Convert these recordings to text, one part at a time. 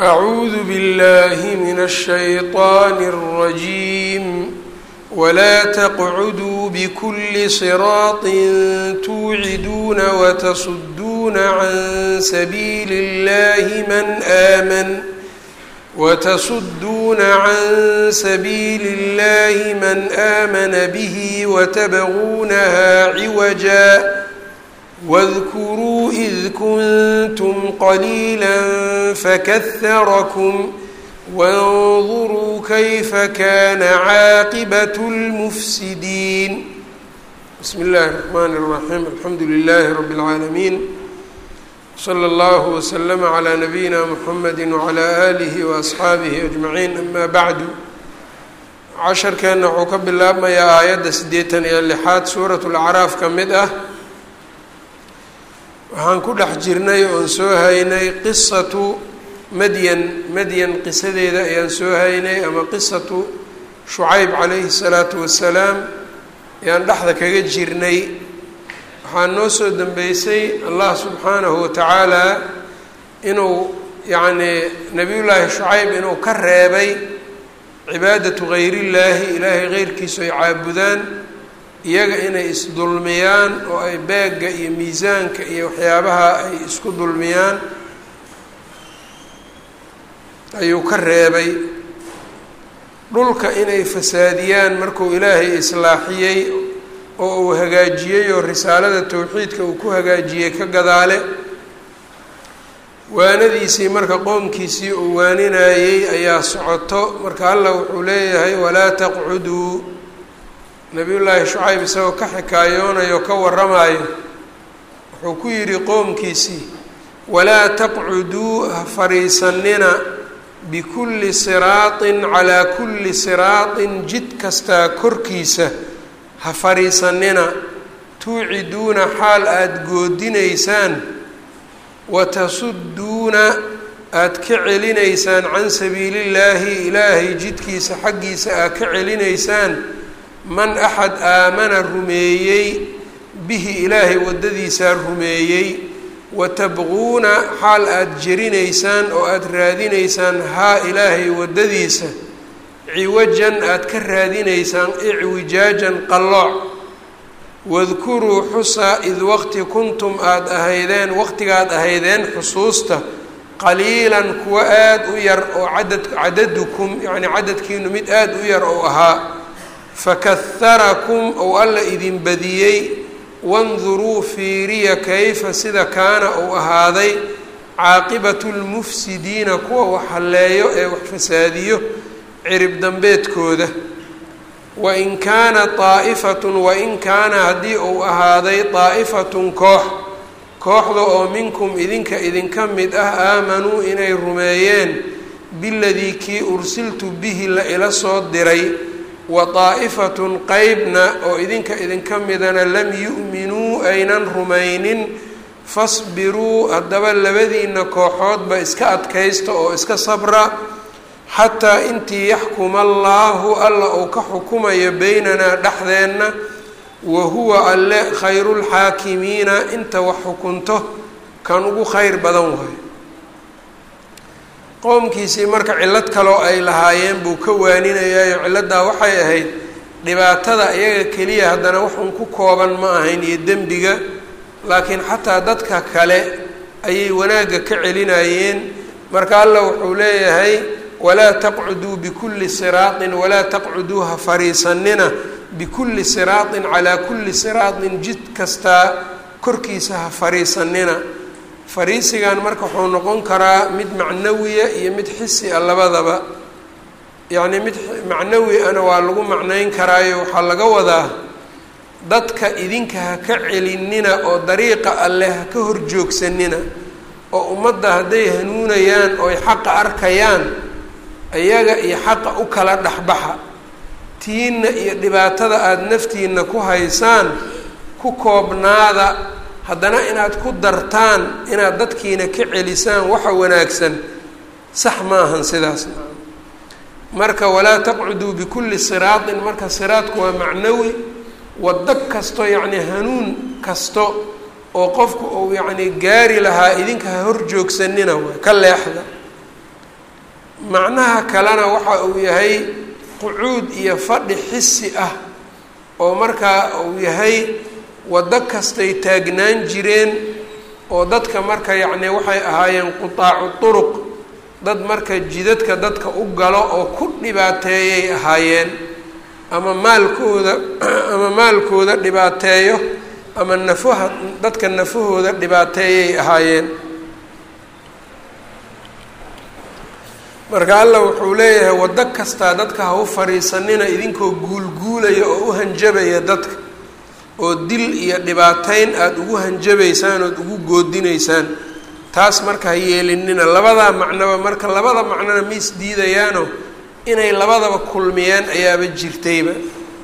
أعوذ بالله من الشيطان الرجيم ولا تقعدوا بكل صراط توعدون وتصدون عن سبيل الله من آمن وتصدون عن سبيل الله من آمن به وتبغونها عوجا واذكروا إذ كنتم قليلا فكثركم وانظروا كيف كان عاقبة المفسدين بسم الله الرحمن الرحيم الحمد لله رب العالمين slى اllه وsلم عlى نabiyina mحamedi وعlى آlih وأصxaabihi أجmaعiin ama bعdu casharkeenna wuxuu ka bilaabmayaa aayadda siddeetan iyo lixaad suuraة اlأcraaf ka mid ah waxaan ku dhex jirnay oon soo haynay qisatu madyan madyan qisadeeda ayaan soo haynay ama qisatu shucayb calayhi الsalaaةu wasalaam ayaan dhexda kaga jirnay waxaa noo soo dambeysay allah subxaanahu watacaala inuu yacnii nebiyullaahi shucayb inuu ka reebay cibaadatu gayrillaahi ilaahay keyrkiisu ay caabudaan iyaga inay isdulmiyaan oo ay beegga iyo miisaanka iyo waxyaabaha ay isku dulmiyaan ayuu ka reebay dhulka inay fasaadiyaan markuu ilaahay islaaxiyey oo uu hagaajiyey oo risaalada towxiidka uu ku hagaajiyey ka gadaale waanadiisii marka qoomkiisii uu waaninayey ayaa socoto marka allah wuxuu leeyahay walaa taqcuduu nabiyullaahi shucayb isagoo ka xikaayoonayo ka waramayo wuxuu ku yidhi qoomkiisii walaa taqcuduu ha fadhiisanina bikulli siraatin calaa kulli siraatin jid kastaa korkiisa ha fadhiisanina tuuciduuna xaal aada goodinaysaan watasudduuna aada ka celinaysaan can sabiilillaahi ilaahay jidkiisa xaggiisa aad ka celinaysaan man axad aamana rumeeyey bihi ilaahay waddadiisaa rumeeyey watabquuna xaal aada jerinaysaan oo aada raadinaysaan haa ilaahay waddadiisa ciwajan aada ka raadinaysaan icwijaajan qallooc wadkuruu xusa id waqti kuntum aada ahaydeen waqtigaad ahaydeen xusuusta qaliilan kuwa aada u yar oo cadad cadadukum yacni cadadkiinu mid aada u yar ou ahaa fakaharakum ou alla idin badiyey wanduruu fiiriya kayfa sida kaana uu ahaaday caaqibatu lmufsidiina kuwa wax halleeyo ee wax fasaadiyo cirib dambeedkooda wain kaana daa'ifatun wain kaana haddii uu ahaaday daa'ifatun koox kooxda oo minkum idinka idinka mid ah aamanuu inay rumeeyeen biladii kii ursiltu bihi la ila soo diray wa daa'ifatun qeybna oo idinka idinka midana lam yu'minuu aynan rumaynin fasbiruu haddaba labadiina kooxoodba iska adkaysta oo iska sabra xataa intii yaxkuma allaahu alla uu ka xukumayo beynanaa dhexdeenna wa huwa alle khayrulxaakimiina inta wax xukunto kan ugu kheyr badan waayo qoomkiisii marka cillad kaloo ay lahaayeen buu ka waaninayaayo cilladdaa waxay ahayd dhibaatada iyaga keliya haddana waxun ku kooban ma ahayn iyo dembiga laakiin xataa dadka kale ayay wanaagga ka celinayeen marka alla wuxuu leeyahay walaa taqcuduu bikulli siraatin walaa taqcuduu ha fariisanina bikulli siraatin calaa kulli siraatin jid kastaa korkiisa ha fariisanina fariisigan marka wuxuu noqon karaa mid macnawiya iyo mid xisi a labadaba yacnii mid macnawi ana waa lagu macnayn karaayo waxaa laga wadaa dadka idinka ha ka celinina oo dariiqa alleh ha ka horjoogsanina oo ummadda hadday hanuunayaan ooy xaqa arkayaan iyaga iyo xaqa u kala dhexbaxa tiinna iyo dhibaatada aada naftiina ku haysaan ku koobnaada haddana inaad ku dartaan inaad dadkiina ka celisaan waxa wanaagsan sax maahan sidaas marka walaa taqcuduu bikulli siraatin marka siraadku waa macnawi waddo kasto yacni hanuun kasto oo qofku uu yacni gaari lahaa idinka ha hor joogsanina waay ka leexda macnaha kalena waxa uu yahay qucuud iyo fadhi xisi ah oo markaa uu yahay waddo kastay taagnaan jireen oo dadka marka yacni waxay ahaayeen qutaacu turuq dad marka jidadka dadka u galo oo ku dhibaateeyay ahaayeen ama maalkooda ama maalkooda dhibaateeyo ama nafaha dadka nafahooda dhibaateeyay ahaayeen marka allah wuxuu leeyahay waddo kastaa dadka ha u fadhiisanina idinkoo guulguulaya oo u hanjabaya dadka oo dil iyo dhibaateyn aada ugu hanjabaysaan ood ugu goodinaysaan taas marka ha yeelinina labadaa macnoba marka labada macnona ma is diidayaano inay labadaba kulmiyeen ayaaba jirtayba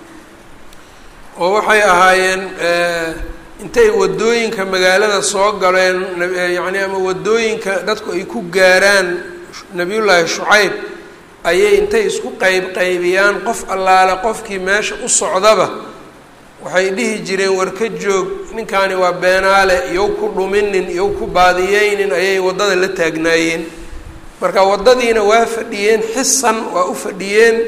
oo waxay ahaayeen intay waddooyinka magaalada soo galeen yacni ama waddooyinka dadku ay ku gaaraan nabiyullaahi shucayb ayay intay isku qayb qaybiyaan qof allaale qofkii meesha u socdaba waxay dhihi jireen war ka joog ninkaani waa beenaale iyow ku dhuminin iyow ku baadiyeynin ayay waddada la taagnaayeen marka waddadiina waa fadhiyeen xisan waa u fadhiyeen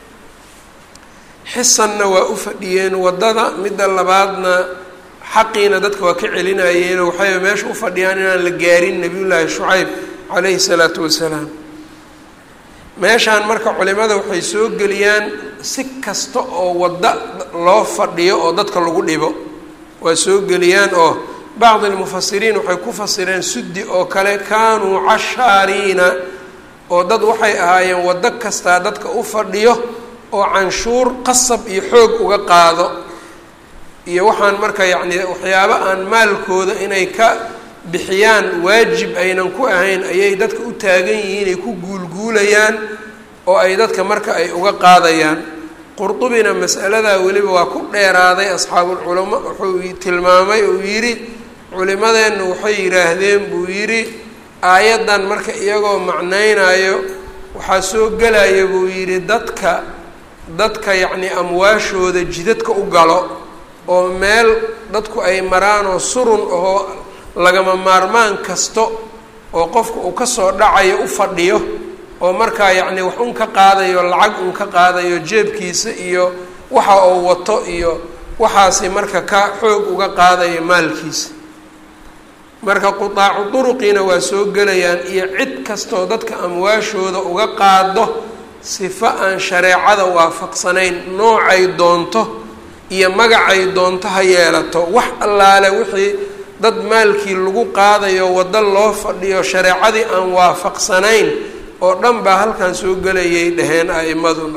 xisanna waa u fadhiyeen waddada midda labaadna xaqiina dadka waa ka celinayeenoo waxay meesha u fadhiyaan inaan la gaarin nabiyullaahi shucayb calayhi salaatu wasalaam meeshaan marka culimada waxay soo geliyaan si kasta oo waddo loo fadhiyo oo dadka lagu dhibo waa soo geliyaan oo bacdi almufasiriin waxay ku fasireen suddi oo kale kaanuu cashaariina oo dad waxay ahaayeen waddo kastaa dadka u fadhiyo oo canshuur qasab iyo xoog uga qaado iyo waxaan marka yacni waxyaabo aan maalkooda inay ka bixiyaan waajib aynan ku ahayn ayay dadka u taagan yihiin ay ku guulguulayaan oo ay dadka marka ay uga qaadayaan qurdubina masaladaa weliba waa ku dheeraaday asxaabulculama wuxuu tilmaamay uu yidhi culimadeennu waxay yidhaahdeen buu yidhi aayaddan marka iyagoo macnaynayo waxaa soo gelaya buu yidhi dadka dadka yacni amwaashooda jidadka u galo oo meel dadku ay maraan oo surun ahoo lagama maarmaan kasto oo qofka uu kasoo dhacayo u fadhiyo oo markaa yacni wax un ka qaadayo lacag un ka qaadayo jeebkiisa iyo waxa uu wato iyo waxaasi marka ka xoog uga qaadayo maalkiisa marka qutaacu duruqiina waa soo gelayaan iyo cid kastoo dadka amwaashooda uga qaado sifo aan shareecada waafaqsanayn noocay doonto iyo magacay doonto ha yeelato wax allaale wixii dad maalkii lagu qaadayo waddo loo fadhiyo shareecadii aan waafaqsanayn oo dhan baa halkan soo gelayay dhaheen a'imaduna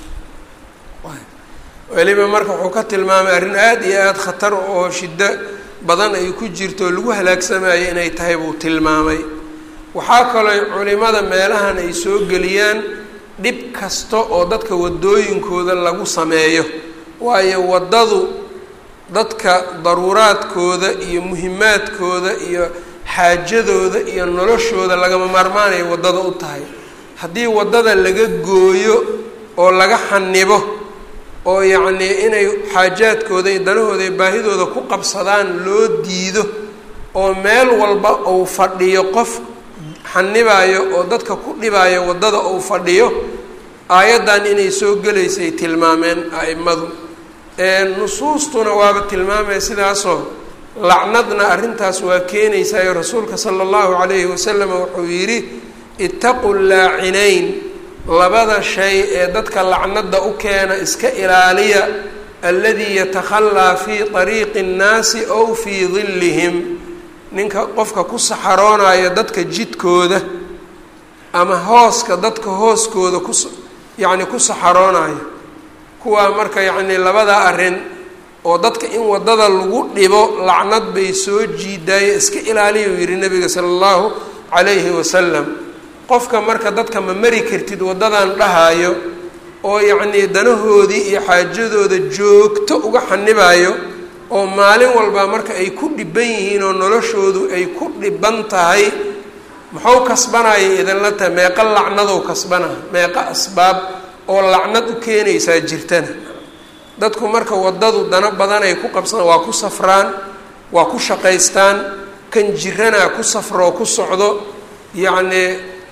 weliba marka wuxuu ka tilmaamay arrin aada iyo aada khatar oo shiddo badan ay ku jirto oo lagu halaagsamayo inay tahay buu tilmaamay waxaa kaloo culimada meelahan ay soo geliyaan dhib kasta oo dadka waddooyinkooda lagu sameeyo waayo waddadu dadka daruuraadkooda iyo muhimaadkooda iyo xaajadooda iyo noloshooda lagama maarmaanay waddada u tahay haddii waddada laga gooyo oo laga xanibo oo yacnii inay xaajaadkooda iyo danahooda iyo baahidooda ku qabsadaan loo diido oo meel walba uu fadhiyo qof xanibaayo oo dadka ku dhibaayo waddada uu fadhiyo aayaddan inay soo gelaysay tilmaameen a'imadu nusuustuna waaba tilmaamaya sidaasoo lacnadna arrintaas waa keenaysaayo rasuulka sala allahu calayhi wasalam wuxuu yidhi ittaqu laacinayn labada shay ee dadka lacnada u keena iska ilaaliya alladii yatakhallaa fii ariiqi nnaasi ow fii dillihim ninka qofka ku saxaroonayo dadka jidkooda ama hooska dadka hooskooda ku yacni ku saxaroonayo kuwaa marka yacni labada arrin oo dadka in waddada lagu dhibo lacnad bay soo jiidaaye iska ilaaliya uu yihi nabiga sala allahu calayhi wasalam qofka marka dadka ma mari kartid waddadan dhahaayo oo yacnii danahoodii iyo xaajadooda joogto uga xanibayo oo maalin walba marka ay ku dhiban yihiin oo noloshoodu ay ku dhiban tahay muxuu kasbanaya idinla tahay meeqa lacnadow kasbanaya meeqa asbaab oo lacnad u keenaysaa jirtana dadku marka waddadu dano badan ay ku qabsadaan waa ku safraan waa ku shaqaystaan kan jiranaa ku safroo ku socdo yacnii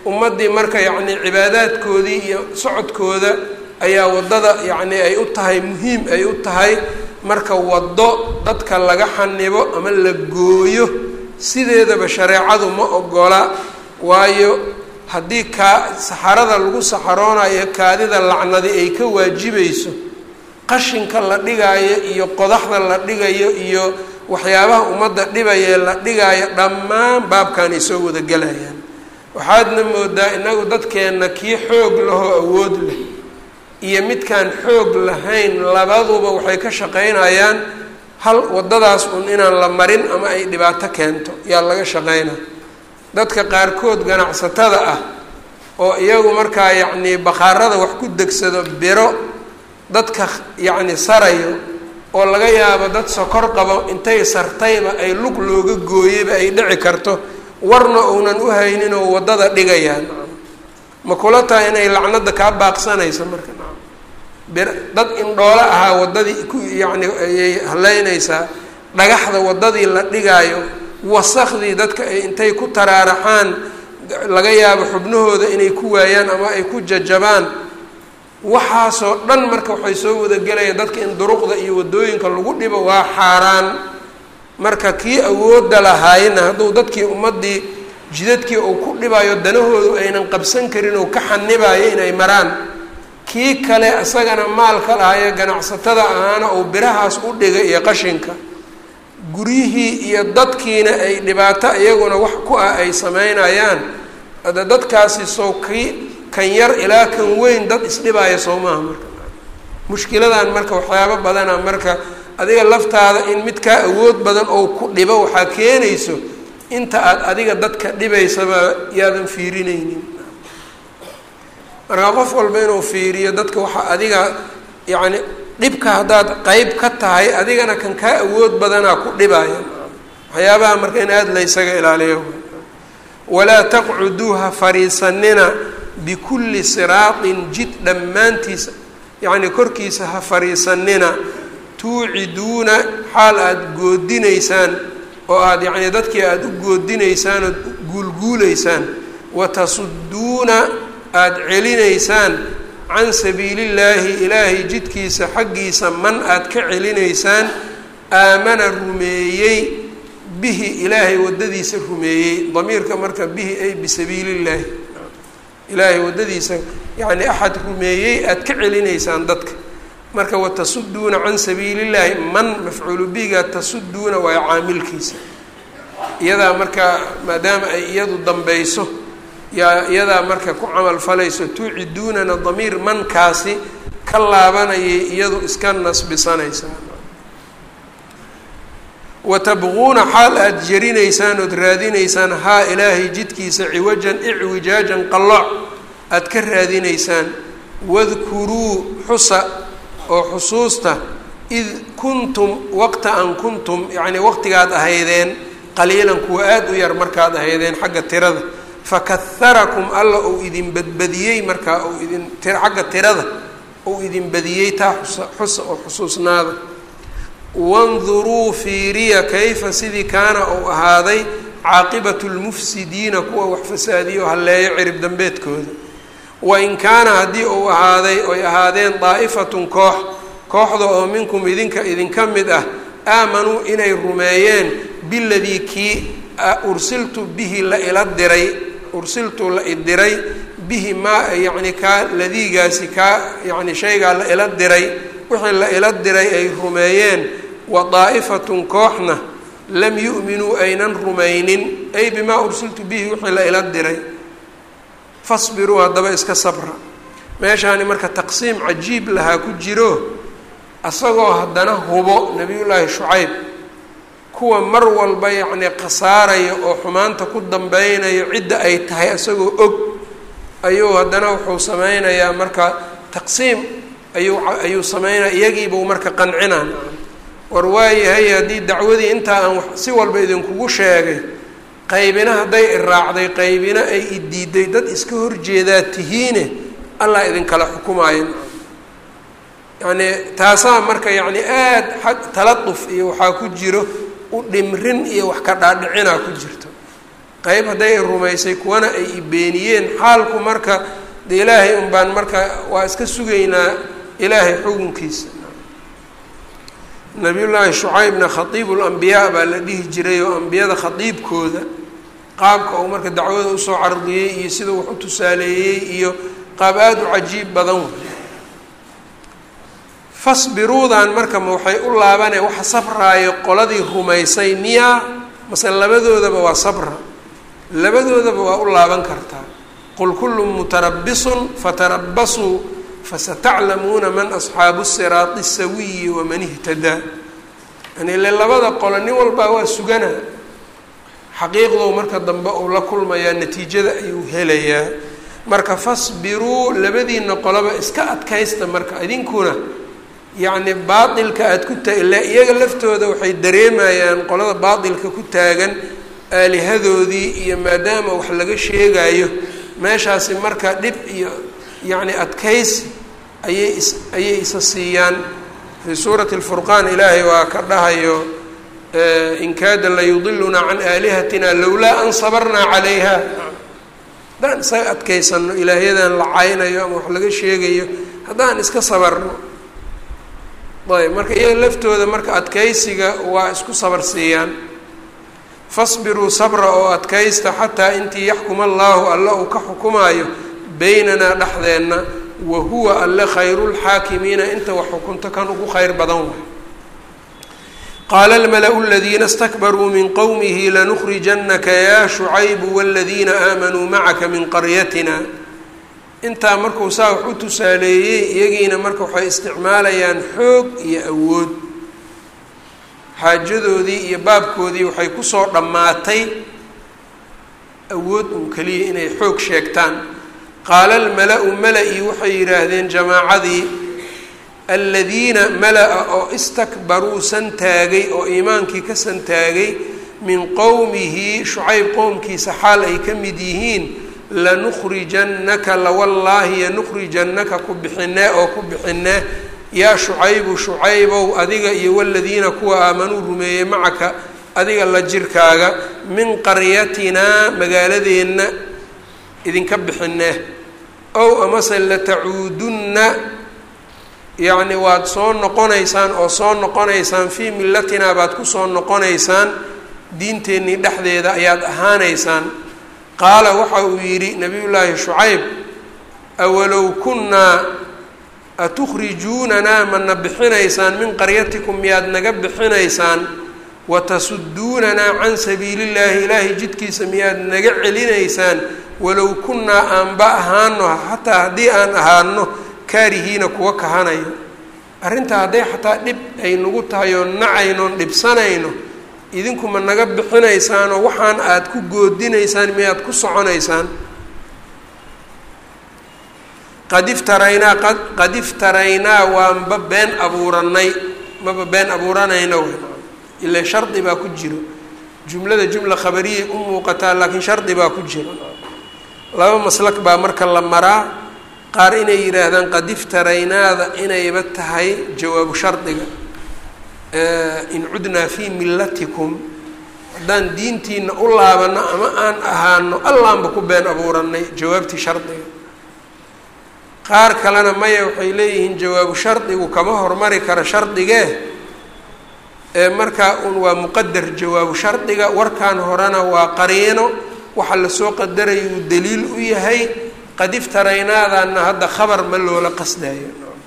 ummaddii marka yacni cibaadaadkoodii iyo socodkooda ayaa waddada yacni ay u tahay muhiim ay u tahay marka waddo dadka laga xanibo ama la gooyo sideedaba shareecadu ma ogola waayo haddii kaa saxarada lagu saxaroonayo kaadida lacnadi ay ka waajibayso qashinka la dhigaayo iyo qodaxda la dhigayo iyo waxyaabaha ummadda dhibayee la dhigaayo dhammaan baabkan ay soo wada gelayaan waxaadna moodaa inagu dadkeenna kii xoog lahoo awood leh iyo midkaan xoog lahayn labaduba waxay ka shaqaynayaan hal waddadaas un inaan la marin ama ay dhibaato keento yaa laga shaqaynaa dadka qaarkood ganacsatada ah oo iyagu markaa yacnii bakhaarada wax ku degsado biro dadka yacni sarayo oo laga yaabo dad sokor qabo intay sartayba ay lug looga gooyeyba ay dhici karto warna uunan u haynin oo waddada dhigayaan ma kula tahay inay lacnada kaa baaqsanayso marka bir dad indhoolo ahaa waddadii ku yacni ayay haleynaysaa dhagaxda waddadii la dhigaayo wasakdii dadka ay intay ku taraaraxaan laga yaabo xubnahooda inay ku waayaan ama ay ku jajabaan waxaasoo dhan marka waxay soo wadagelayaan dadka in duruqda iyo waddooyinka lagu dhibo waa xaaraan marka kii awoodda lahaayna hadduu dadkii ummaddii jidadkii uu ku dhibayo danahoodu aynan qabsan karin oo ka xanibayo inay maraan kii kale isagana maalka lahayo ganacsatada ahaana uu birahaas u dhigay iyo qashinka guryihii iyo dadkiina ay dhibaato iyaguna wax ku ah ay sameynayaan ada dadkaasi sow kii kan yar ilaa kan weyn dad isdhibaaya soo maaha marka mushkiladan marka waxyaabo badana marka adiga laftaada in mid kaa awood badan oo ku dhibo waxaa keenayso inta aada adiga dadka dhibaysaba yaadan fiirinaynin markaa qof walba inuu fiiriyo dadka waxaa adiga yacni dhibka haddaad qeyb ka tahay adigana kan kaa awood badanaa ku dhibaya waxyaabaha marka in aada la ysaga ilaaliyo walaa taqcuduu ha fariisanina bikulli siraatin jid dhammaantiisa yacni korkiisa ha fariisanina tuuciduuna xaal aada goodinaysaan oo aada yacni dadkii aada u goodinaysaan ood guulguulaysaan watasudduuna aada celinaysaan can sabiilillaahi ilaahay jidkiisa xaggiisa man aada ka celinaysaan aamana rumeeyey bihi ilaahay waddadiisa rumeeyey damiirka marka bihi ay bisabiilillaahi ilaahay waddadiisa yacni axad rumeeyey aada ka celinaysaan dadka marka watasudduuna can sabiilillaahi man mafcuulu bihiga tasudduuna waa caamilkiisa iyadaa marka maadaama ay iyadu dambeyso yaa iyadaa marka ku camal falayso tuuciduunana damiir mankaasi ka laabanayay iyadu iska nasbisanaysaa watabquuna xaal aada jarinaysaan ood raadinaysaan haa ilaahay jidkiisa ciwajan icwijaajan qallooc aada ka raadinaysaan wadkuruu xusa oo xusuusta id kuntum waqta an kuntum yacnii waqtigaad ahaydeen qaliilan kuwa aada u yar markaad ahaydeen xagga tirada fakaharakum alla uu idin badbadiyey markaa uu idin xagga tirada uu idin badiyey taa xusa xusa oo xusuusnaada wanduruu fiiriya kayfa sidii kaana uu ahaaday caaqibatu lmufsidiina kuwa wax fasaadiyo halleeyo cirib dambeedkooda wain kaana haddii uu ahaaday oy ahaadeen daa'ifatun koox kooxda oo minkum idinka idinka mid ah aamanuu inay rumeeyeen biladii kii ursiltu bihi la ila diray ursiltu la idiray bihi maa yacni kaa ladiigaasi kaa yacni shaygaa la ila diray wixii la ila diray ay rumeeyeen wa daa'ifatun kooxna lam yu'minuu aynan rumaynin ay bimaa ursiltu bihi wixii la ila diray fasbiruu haddaba iska sabra meeshaani marka taqsiim cajiib lahaa ku jiro asagoo haddana hubo nebiyullaahi shucayb kuwa mar walba yacnii khasaaraya oo xumaanta ku dambeynayo cidda ay tahay isagoo og ayuu haddana wuxuu sameynayaa marka taqsiim ayuu ayuu sameynaya iyagiibuu marka qancinaa war waayahay haddii dacwadii intaa aan si walba idinkugu sheegay qaybina hadday iraacday qaybina ay idiiday dad iska horjeedaa tihiine allah idinkala xukumaayo yacnii taasaa marka yacni aada xag taladuf iyo waxaa ku jiro u dhimrin iyo wax ka dhaadhicinaa ku jirto qeyb hadday rumaysay kuwana ay ibeeniyeen xaalku marka de ilaahay un baan marka waa iska sugaynaa ilaahay xukunkiisa nabiyullaahi shucaybna khatiibu lambiyaa baa la dhihi jiray oo ambiyada khatiibkooda qaabka uu marka dacwada usoo cardiyey iyo sida wax u tusaaleeyey iyo qaab aada u cajiib badan wey fasbiruudan marka ma waxay u laabane waxa sabraayo qoladii rumaysay miyaa mase labadoodaba waa sabra labadoodaba waa u laaban kartaa qul kullu mutarabisun fatarabasuu fasataclamuuna man asxaabu siraati sawiyi waman ihtadaa yani ile labada qolo nin walbaa waa sugana xaqiiqdow marka dambe uu la kulmayaa natiijada ayuu helayaa marka fasbiruu labadiina qoloba iska adkaysta marka idinkuna yacni baatilka aada ku taa ilaa iyaga laftooda waxay dareemayaan qolada baatilka ku taagan aalihadoodii iyo maadaama wax laga sheegayo meeshaasi marka dhib iyo yacni adkaysi ayay is ayay isa siiyaan fii suurati alfurqaan ilaahay waa ka dhahayo in kaada layudilunaa can aalihatina lowlaa an sabarnaa calayha haddaan isaga adkaysano ilaahyadan la caynayo ama wax laga sheegayo haddaan iska sabarno ayb marka iyaga laftooda marka adkaysiga waa isku sabar siiyaan fasbiruu sabra oo adkaysta xataa intii yaxkuma allaahu alle uu ka xukumaayo beynanaa dhexdeenna wa huwa alle khayrulxaakimiina inta wax xukunto kan ugu khayr badan way qaala almala-u aladiina stakbaruu min qowmihi lanukhrijannaka yaa shucaybu waladiina aamanuu macaka min qaryatina intaa markuu saa wax u tusaaleeyey iyagiina marka waxay isticmaalayaan xoog iyo awood xaajadoodii iyo baabkoodii waxay kusoo dhammaatay awood un keliya inay xoog sheegtaan qaala almala-u mala-ii waxay yidhaahdeen jamaacadii aladiina mala-a oo istakbaruu santaagay oo iimaankii ka santaagay min qowmihi shucayb qowmkiisa xaal ay ka mid yihiin lanukhrijannaka lawallaahi yanukhrijannaka ku bixinee oo ku bixinee yaa shucaybu shucaybow adiga iyo waladiina kuwa aamanuu rumeeyey macaka adiga la jirkaaga min qaryatinaa magaaladeenna idinka bixinee ow amase latacuudunna yacni waad soo noqonaysaan oo soo noqonaysaan fii millatinaa baad kusoo noqonaysaan diinteennii dhexdeeda ayaad ahaanaysaan qaala waxa uu yidhi nabiyullaahi shucayb awalow kunnaa atukhrijuunanaa mana bixinaysaan min qaryatikum miyaad naga bixinaysaan watasuduunanaa can sabiilillaahi ilaahay jidkiisa miyaad naga celinaysaan walow kunnaa aanba ahaano xataa haddii aan ahaano kaarihiina kuwa kahanayo arrintaa hadday xataa dhib ay nagu tahay oo nacaynoon dhibsanayno idinku ma naga bixinaysaanoo waxaan aada ku goodinaysaan miyaad ku soconaysaan qad iftaraynaa qad qad iftaraynaa waanba been abuuranay maba been abuuranayna w ilaa shardi baa ku jiro jumlada jumla khabariyay u muuqataa laakiin shardi baa ku jiro laba maslak baa marka la maraa qaar inay yidhaahdaan qad iftaraynaada inayba tahay jawaabu shardiga in cudnaa fii millatikum haddaan diintiina u laabano ama aan ahaano allaanba ku been abuuranay jawaabtii shardiga qaar kalena maya waxay leeyihiin jawaabu shardigu kama hormari karo shardigee ee markaa un waa muqadar jawaabu shardiga warkan horena waa qariino waxa lasoo qadaraya uu daliil u yahay qad iftaraynaadaana hadda khabar ma loola qasdayo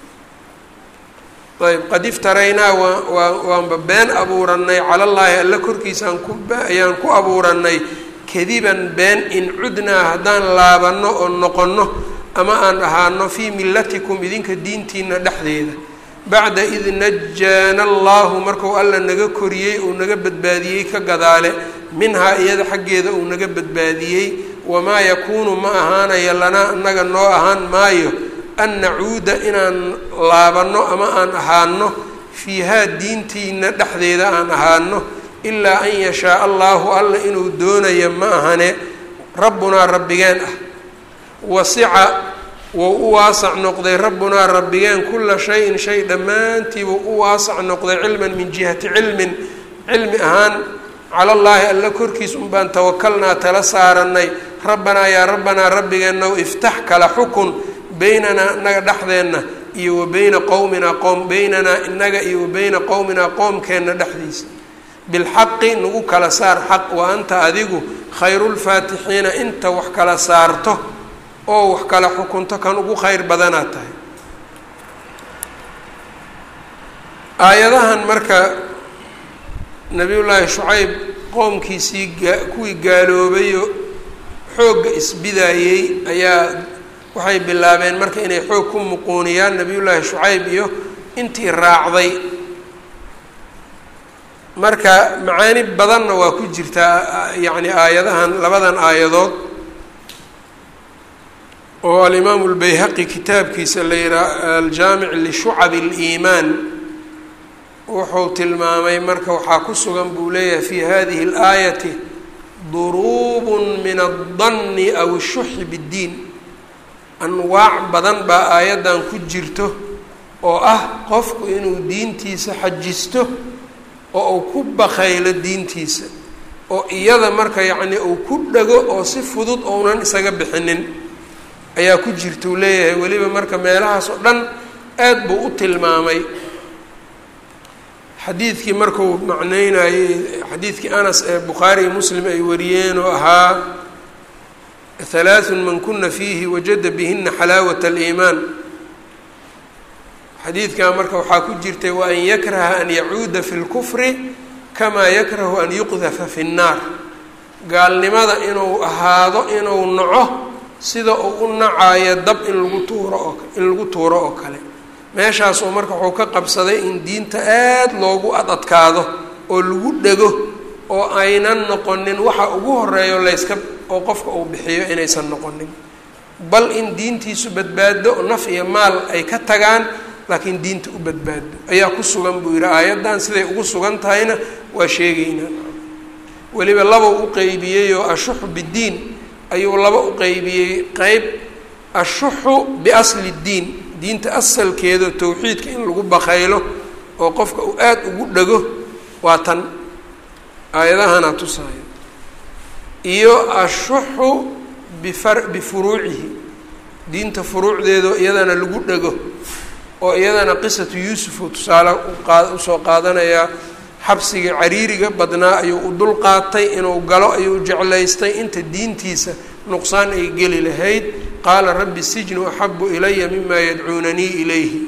ayb qad iftaraynaa waa waa waanba been abuuranay calallaahi alla korkiisaan ku ayaan ku abuuranay kadiban been in cudnaa haddaan laabano oo noqonno ama aan ahaano fii millatikum idinka diintiina dhexdeeda bacda id najaana allahu marku alla naga koriyey uu naga badbaadiyey ka gadaale minhaa iyada xaggeeda uu naga badbaadiyey wamaa yakuunu ma ahaanaya lanaa annaga noo ahaan maayo an nacuuda inaan laabanno ama aan ahaano fiihaa diintiina dhexdeeda aan ahaano ilaa an yashaa allahu alla inuu doonayo ma ahane rabbunaa rabbigeen ah wasica wou u waasac noqday rabbunaa rabbigeen kula shayin shay dhammaantiibuu u waasac noqday cilman min jihati cilmin cilmi ahaan cala allaahi alla korkiis un baan tawakalnaa tala saaranay rabbanaa yaa rabbanaa rabbigeenow iftax kala xukun beynanaa inaga dhexdeenna iyo wa beyna qowminaa qowm beynanaa inaga iyo wa beyna qowminaa qoomkeenna dhexdiisa bilxaqi nagu kala saar xaq wa anta adigu khayrulfaatixiina inta wax kala saarto oo wax kala xukunto kan ugu khayr badanaa tahay aayadahan marka nabiyullaahi shucayb qoomkiisii gaa kuwii gaaloobayo xoogga isbidaayey ayaa waxay bilaabeen marka inay xoog ku muquuniyaan nabiyullaahi shucayb iyo intii raacday marka macaani badanna waa ku jirtaa yacni aayadahan labadan aayadood oo alimaamu lbayhaqi kitaabkiisa la yihaha aljaamic lishucabi اliimaan wuxuu tilmaamay marka waxaa ku sugan buu leeyahay fi hadihi اlaayati duruub min addanni aw ishuxi biddiin anwaac badan baa aayaddan ku jirto oo ah qofku inuu diintiisa xajisto oo uu ku bakaylo diintiisa oo iyada marka yacni uu ku dhago oo si fudud ounan isaga bixinin ayaa ku jirta uu leeyahay weliba marka meelahaas oo dhan aad buu u tilmaamay xadiidkii markuu macneynayey xadiidkii anas ee bukhaari iyo muslim ay wariyeen oo ahaa halaaثun man kuna fiihi wajada bihina xalaawat اliimaan xadiidkaa marka waxaa ku jirtay wa an yakraha an yacuuda fi اlkufri kamaa yakrahu an yuqdafa fi الnaar gaalnimada inuu ahaado inuu naco sida uu u nacaayo dab in lagu tuuro oo in lagu tuuro oo kale meeshaasuu marka wuxuu ka qabsaday in diinta aada loogu adadkaado oo lagu dhego oo aynan noqonin waxa ugu horeeyo layska oo qofka uu bixiyo inaysan noqonin bal in diintiisu badbaado oo naf iyo maal ay ka tagaan laakiin diinta u badbaado ayaa ku sugan buu yidhi aayaddan siday ugu sugan tahayna waa sheegeynaa weliba laba u qeybiyey oo ashuxu biddiin ayuu laba u qeybiyey qeyb ashuxu biasli ddiin diinta asalkeeda towxiidka in lagu bakaylo oo qofka uu aada ugu dhego waa tan aayadahana tusaayo iyo ashuxu bifar bifuruucihi diinta furuucdeeda iyadana lagu dhego oo iyadana qisatu yuusuf uu tusaale uqaa usoo qaadanayaa xabsiga cariiriga badnaa ayuu u dul qaatay inuu galo ayuu jeclaystay inta diintiisa nuqsaan ay geli lahayd qaala rabbi sijnu axabu ilaya mima yadcuunanii ilayhi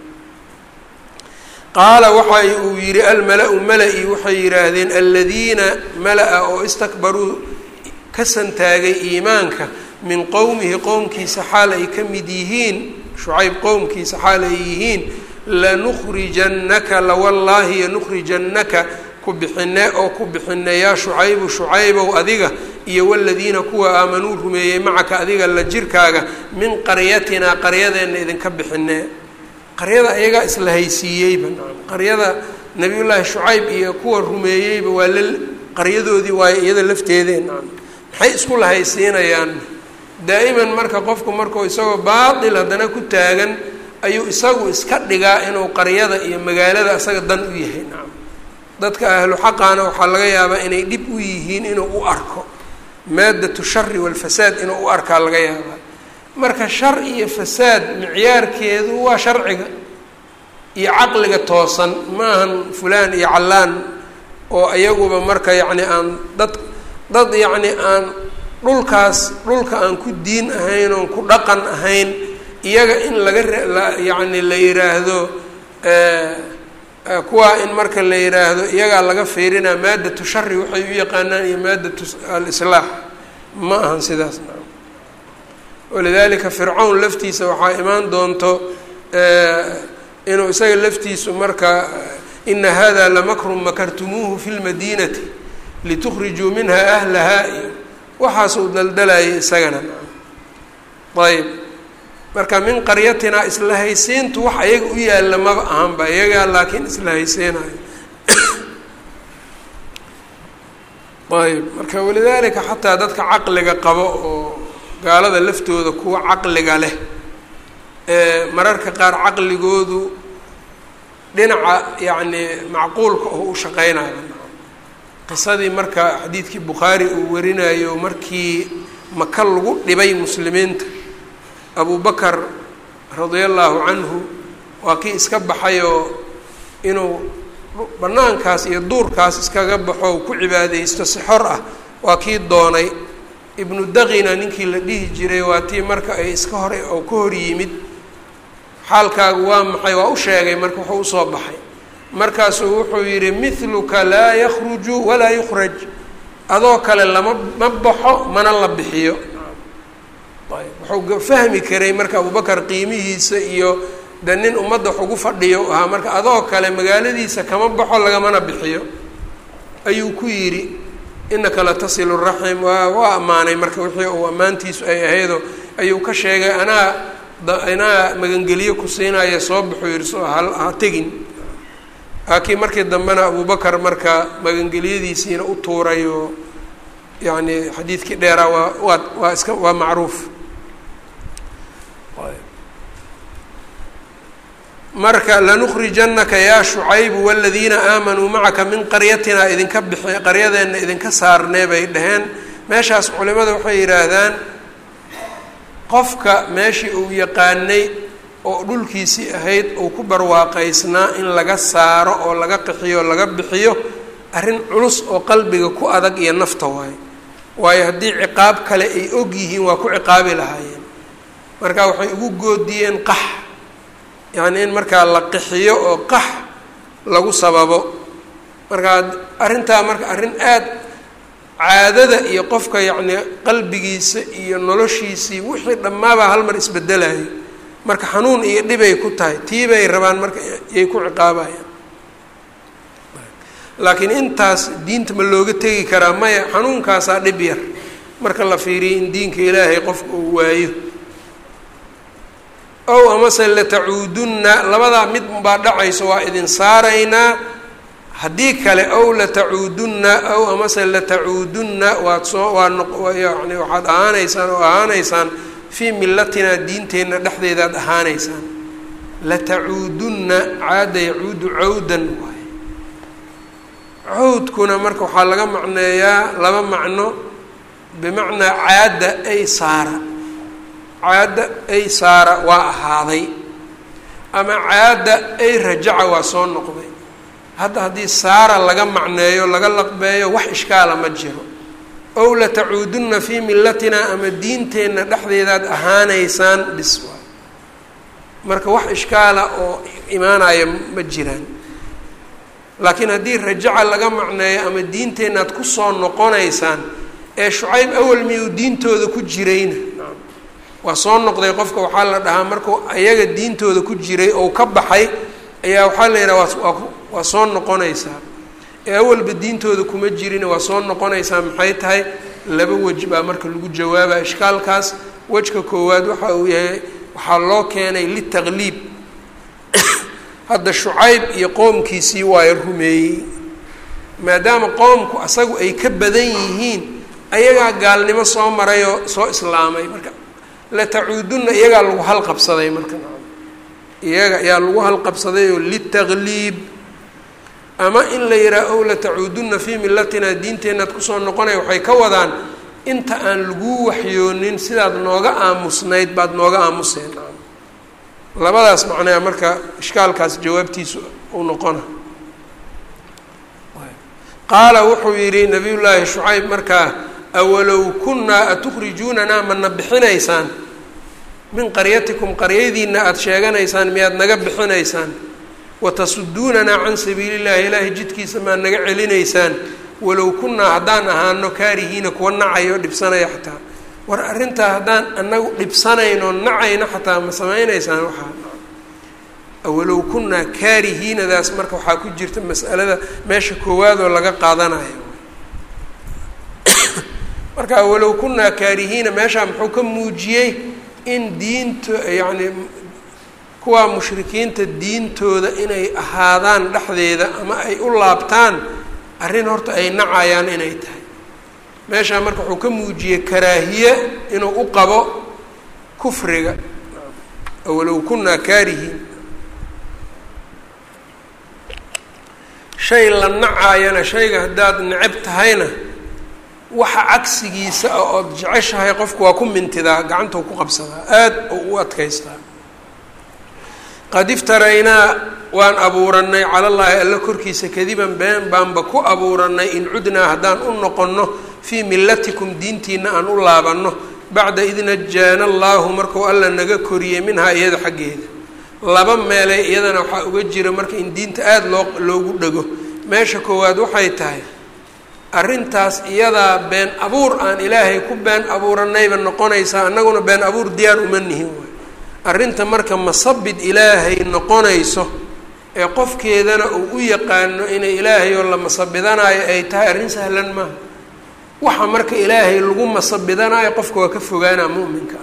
qaala waxa uu yihi almala-u mala-i waxay yidhaahdeen aladiina mala-a oo istakbaruu ka santaagay iimaanka min qowmihi qowmkiisa xaal ay ka mid yihiin shucayb qowmkiisa xaal ay yihiin lanukhrijannaka lawallaahi yanukhrijannaka ku bixine oo ku bixine yaa shucaybu shucaybow adiga iyo waladiina kuwa aamanuu rumeeyey macaka adiga la jirkaaga min qaryatinaa qaryadeenna idinka bixine qaryada iyagaa isla haysiiyeyba qaryada nabiyullaahi shucayb iyo kuwa rumeeyeyba waa la qaryadoodii waayo iyada lafteedee maxay isku lahaysiinayaan daa'iman marka qofku markuu isagoo baatil haddana ku taagan ayuu isagu iska dhigaa inuu qaryada iyo magaalada isaga dan u yahay nacam dadka ahlu xaqaana waxaa laga yaabaa inay dhib u yihiin inuu u arko maadatu shari walfasaad inuu u arkaa laga yaabaa marka shar iyo fasaad micyaarkeedu waa sharciga iyo caqliga toosan maahan fulaan iyo callaan oo iyaguba marka yacni aan dad dad yacni aan dhulkaas dhulka aan ku diin ahayn oon ku dhaqan ahayn iyaga in laga yacni la yiraahdo kuwaa in marka la yiraahdo iyagaa laga fiirinaa maadatu shari waxay u yaqaanaan iyo maadatu alislaax ma ahan sidaas naam walidalika fircawn laftiisa waxaa imaan doonto inuu isaga laftiisu marka ina hada lamakrun makartumuuhu fi lmadinati litukhrijuu minha ahlahaa iyo waxaasuu daldalayay isagana ayb marka min qaryatinaa isla haysiintu wax ayaga u yaalla maba ahanba iyagaa laakiin isla haysiinayo ayb marka walidaalika xataa dadka caqliga qabo oo gaalada laftooda kuwa caqliga leh ee mararka qaar caqligoodu dhinaca yacni macquulka oo u shaqeynayo qisadii marka xadiidkii bukhaari uu warinayo markii maka lagu dhibay muslimiinta abu bakar radia allaahu canhu waa kii iska baxayoo inuu bannaankaas iyo duurkaas iskaga baxo ku cibaadaysto si xor ah waa kii doonay ibnu daqina ninkii la dhihi jiray waa tii marka ay iska hor oo ka hor yimid xaalkaagu waa maxay waa u sheegay marka wuxuu usoo baxay markaasuu wuxuu yidhi mithluka laa yakhruju walaa yukhraj adoo kale lama ma baxo mana la bixiyo wuxuu fahmi karay marka abubakar qiimihiisa iyo de nin ummadda wax ugu fadhiyo ahaa marka adoo kale magaaladiisa kama baxo lagamana bixiyo ayuu ku yidhi inaka la tasilu raxim waa waa ammaanay marka wixii uu ammaantiisu ay ahaydo ayuu ka sheegay anaa anaa magangeliyo ku siinaya soo baxuu yihi soo ha ha tegin laakiin markii dambena abubakar marka magangeliyadiisiina u tuuray oo yacni xadiidkii dheeraa waa waa waa iska waa macruuf marka lanukrijannaka yaa shucaybu waladiina aamanuu macaka min qaryatina idinka bixi qaryadeenna idinka saarnee bay dhaheen meeshaas culimada waxay yidhaahdaan qofka meeshii uu yaqaanay oo dhulkiisii ahayd uu ku barwaaqaysnaa in laga saaro oo laga qixiyo o laga bixiyo arrin culus oo qalbiga ku adag iyo nafta waayo waayo haddii ciqaab kale ay og yihiin waa ku ciqaabi lahaayeen marka waxay ugu goodiyeen qax yacni in markaa la qixiyo oo qax lagu sababo markaa arrintaa marka arrin aad caadada iyo qofka yacni qalbigiisa iyo noloshiisii wixii dhammaabaa hal mar isbedelayo marka xanuun iyo dhibay ku tahay tii bay rabaan marka yay ku ciqaabayaan laakiin intaas diinta ma looga tegi karaa maya xanuunkaasaa dhib yar marka la fiiriyo in diinka ilaahay qofka uu waayo ow amase latacuudunna labadaa mid unbaa dhacayso waa idin saaraynaa haddii kale ow latacuudunna ow amase latacuudunna waad soo waa noq yani waxaad ahaanaysaan oo ahaanaysaan fii millatinaa diinteenna dhexdeedaad ahaanaysaan latacuudunna caada yacuudu cawdan waaye cawdkuna marka waxaa laga macneeyaa laba macno bimacnaa caada ay saara caada ay saara waa ahaaday ama caada ay rajaca waa soo noqday hadda haddii saara laga macneeyo laga laqbeeyo wax ishkaala ma jiro ow latacuudunna fii millatina ama diinteenna dhexdeedaad ahaanaysaan bis waay marka wax ishkaala oo imaanaya ma jiraan laakiin haddii rajaca laga macneeyo ama diinteennaad kusoo noqonaysaan ee shucayb awal miyuu diintooda ku jirayna waa soo noqday qofka waxaa la dhahaa markuu ayaga diintooda ku jiray oo ka baxay ayaa waxaa la yidhaha waa waa soo noqonaysaa ee awalba diintooda kuma jirin waa soo noqonaysaa maxay tahay laba wej baa marka lagu jawaaba ishkaalkaas wejka koowaad waxa uu yahay waxaa loo keenay litaqliib hadda shucayb iyo qoomkiisii waay rumeeyey maadaama qoomku asagu ay ka badan yihiin ayagaa gaalnimo soo maray oo soo islaamay marka latacuudunna iyagaa lagu halqabsaday marka iyaga ayaa lagu halqabsaday oo litaqliib ama in la yidhaha ow latacuudunna fii millatina diinteennaad kusoo noqonaya waxay ka wadaan inta aan laguu waxyoonin sidaad nooga aamusnayd baad nooga aamuseen labadaas macnaa marka ishkaalkaas jawaabtiisu uu noqona qaala wuxuu yidhi nabiy llaahi shucayb markaa awalow kunnaa atukhrijuunanaa mana bixinaysaan min qaryatikum qaryadiina aada sheeganaysaan miyaad naga bixinaysaan watasuduunanaa can sabiili llahi ilaahay jidkiisa maad naga celinaysaan walow kunnaa haddaan ahaano kaarihiina kuwa nacayo dhibsanaya xataa war arrintaa haddaan anagu dhibsanayno nacayno xataa ma samaynaysaan waxaa awalow kunnaa kaarihiinadaas marka waxaa ku jirta mas'alada meesha koowaad oo laga qaadanayo marka awalow kunnaa kaarihiina meeshaa muxuu ka muujiyey in diinta yacni kuwaa mushrikiinta diintooda inay ahaadaan dhexdeeda ama ay u laabtaan arrin horta ay nacayaan inay tahay meeshaa marka wuxuu ka muujiyey karaahiye inuu u qabo kufriga awalow kunnaa kaarihiin shay la nacaayana shayga haddaad necab tahayna waxa cagsigiisa ah ood jeceshahay qofku waa ku mintidaa gacantou ku qabsadaa aada oo u adkaystaa qad iftaraynaa waan abuuranay cala llaahi alla korkiisa kadiban been baanba ku abuuranay in cudnaa haddaan u noqonno fii millatikum diintiina aan u laabanno bacda id najaana allaahu markuu alla naga koriyey minhaa iyada xaggeeda laba meelay iyadana waxaa uga jira marka in diinta aada loo loogu dhego meesha koowaad waxay tahay arrintaas iyadaa been abuur aan ilaahay ku been abuuranayba noqonaysaa annaguna been abuur diyaar uma nihin waay arrinta marka masabid ilaahay noqonayso ee qofkeedana uu u yaqaano inay ilaahay oo la masabidanaayo ay tahay arrin sahlan maaha waxa marka ilaahay lagu masabidanaayo qofka waa ka fogaanaa mu'minka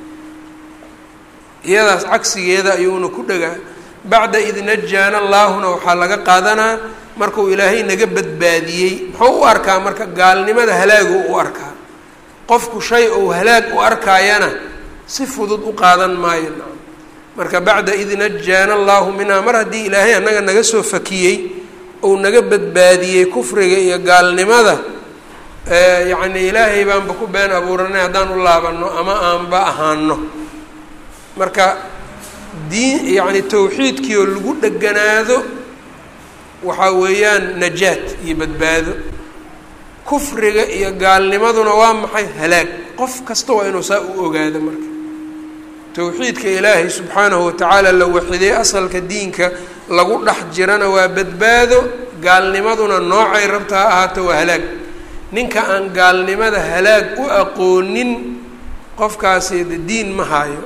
iyadaas cagsigeeda ayuuna ku dhagaa bacda id najaana allaahuna waxaa laga qaadanaa markuu ilaahay naga badbaadiyey muxuu u arkaa marka gaalnimada halaagu u arkaa qofku shay ou halaag u arkaayana si fudud u qaadan maayo marka bacda id najaana allaahu minhaa mar haddii ilaahay annaga naga soo fakiyey ou naga badbaadiyey kufriga iyo gaalnimada yacni ilaahay baanba ku been abuuranay haddaan u laabanno ama aanba ahaano marka diin yacni tawxiidkii oo lagu dheganaado waxaa weeyaan najaad iyo badbaado kufriga iyo gaalnimaduna waa maxay halaag qof kasta waa inuu saa u ogaado marka towxiidka ilaahay subxaanahu watacaala la waxiday asalka diinka lagu dhex jirana waa badbaado gaalnimaduna noocay rabta ha ahaato waa halaag ninka aan gaalnimada halaag u aqoonin qofkaasi de diin ma haayo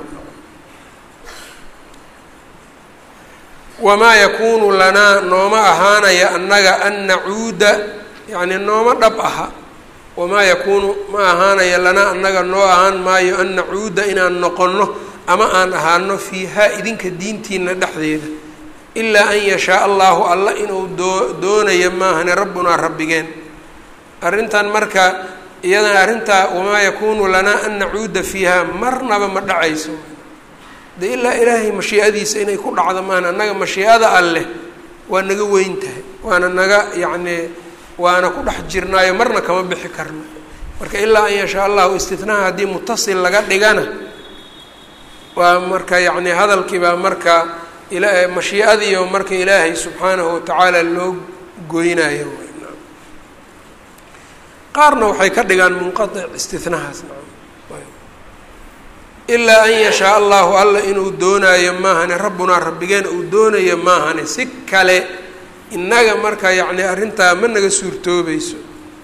wamaa yakuunu lanaa nooma ahaanaya annaga an nacuuda yacni nooma dhab aha wamaa yakuunu ma ahaanaya lanaa annaga noo ahaan maayo an nacuuda inaan noqonno ama aan ahaano fiihaa idinka diintiina dhexdeeda ilaa an yashaa allahu alla inuu doo doonayo maahane rabbunaa rabbigeen arrintan marka iyadana arrintaa wamaa yakuunu lanaa an nacuuda fiihaa marnaba ma dhacayso de ilaa ilaahay mashiicadiisa inay ku dhacdo maana annaga mashiicada alleh waa naga weyn tahay waana naga yacnii waana ku dhex jirnaayo marna kama bixi karno marka ilaa an yashaa allahu istitnaha haddii mutasil laga dhigana waa marka yacni hadalkii baa marka ila mashiicadiiyo marka ilaahay subxaanahu watacaala loo goynayo qaarna waxay ka dhigaan munqaic istinahaas ilaa an yashaa allahu alla inuu doonaayo maahane rabbunaa rabbigeen uu doonayo maahane si kale innaga marka yacni arrintaa ma naga suurtoobayso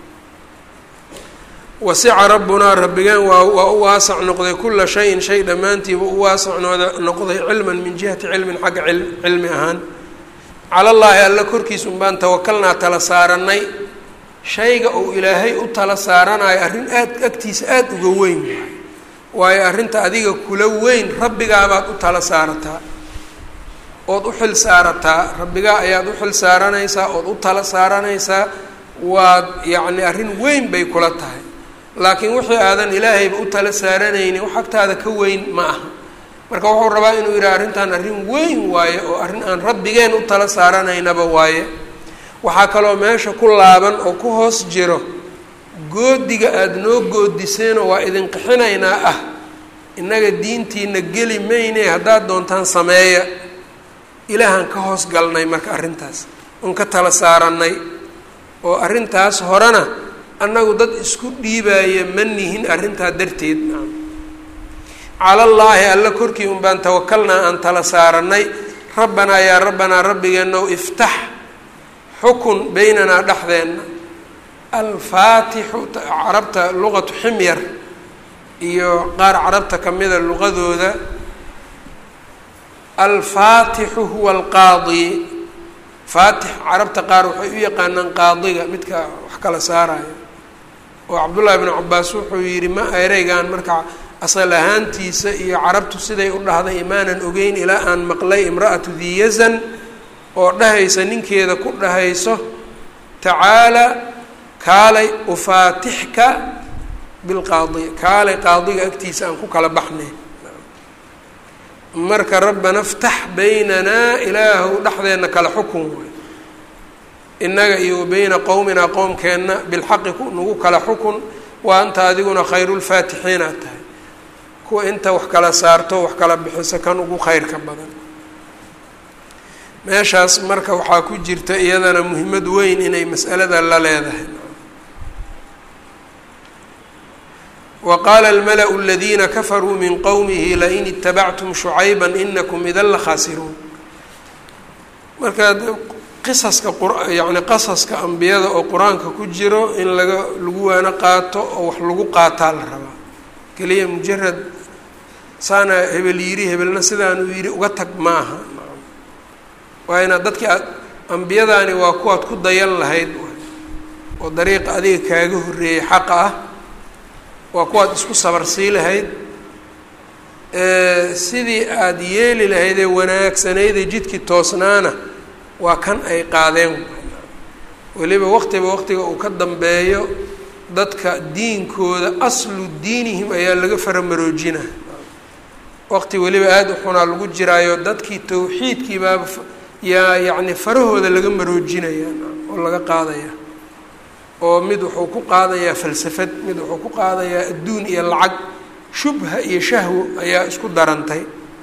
wasica rabbunaa rabbigeen waa waa u waasac noqday kula shayin shay dhammaantiiba u waasac noqday cilman min jihati cilmin xagga cilmi ahaan cala llaahi alla korkiisa un baan tawakalnaa tala saaranay shayga uu ilaahay u tala saaranayo arrin aad agtiisa aada uga weyn waayo arrinta adiga kula weyn rabbigaabaad u tala saarataa ood u xil saarataa rabbigaa ayaad u xil saaranaysaa ood u tala saaranaysaa waad yacni arrin weyn bay kula tahay laakiin wixii aadan ilaahayba u tala saaranaynin wax agtaada ka weyn ma aha marka wuxuu rabaa inuu yidhaha arrintan arrin weyn waaye oo arrin aan rabbigeen u tala saaranaynaba waaye waxaa kaloo meesha ku laaban oo ku hoos jiro goodiga aada noo goodiseenoo waa idin qixinaynaa ah innaga diintiina geli mayne haddaad doontaan sameeya ilaahaan ka hoos galnay marka arrintaas oon ka tala saarannay oo arrintaas horena annagu dad isku dhiibaaya ma nihin arrintaa darteed calallaahi alla korkii un baan tawakalnaa aan tala saarannay rabbanaa yaa rabbanaa rabbigeenow iftax xukun beynanaa dhexdeenna alfaatixu carabta luqatu ximyar iyo qaar carabta kamida luqadooda alfaatixu huwa alqaadi faatix carabta qaar waxay u yaqaanaan qaadiga midka wax kala saaraya oo cabdullaahi bnu cabaas wuxuu yidhi ma ereygan marka asal ahaantiisa iyo carabtu siday u dhahday imaanan ogeyn ilaa aan maqlay imra'atu diyazan oo dhahaysa ninkeeda ku dhahayso tacaala kaalay ufaatixka bilqaadi kaalay qaadiga agtiisa aan ku kala baxnay marka rabbana ftax baynanaa ilaahu dhexdeenna kala xukun waay innaga iyo wa beyna qowminaa qowmkeenna bilxaqi nagu kala xukun wa anta adiguna khayrulfaatixiin aad tahay kuwa inta wax kala saarto wax kala bixiso kan ugu khayrka badan meeshaas marka waxaa ku jirta iyadana muhiimad weyn inay mas'alada la leedahay wa qaala almala-u aladiina kafaruu min qowmihi lain itabactum shucayba inakum idan la khaasiruun marka qisaska yani qasaska ambiyada oo qur-aanka ku jiro in laga lagu waano qaato oo wax lagu qaataa la rabaa keliya mujarad saana hebel yiri hebelna sidaanuu yidhi uga tag maaha waa inaad dadkii aad ambiyadaani waa kuwaad ku dayan lahayd oo dariiqa adiga kaaga horreeyey xaqa ah waa kuwaad isku sabarsii lahayd sidii aada yeeli lahayd ee wanaagsanaydee jidkii toosnaana waa kan ay qaadeen weliba waqtiba waqtiga uu ka dambeeyo dadka diinkooda aslu diinihim ayaa laga faramaroojina waqti weliba aada u xunaa lagu jiraayo dadkii tawxiidkii baaba yaa yacni farahooda laga maroojinaya oo laga qaadaya oo mid wuxuu ku qaadayaa falsafad mid wuxuu ku qaadayaa adduun iyo lacag shubha iyo shahwo ayaa isku darantay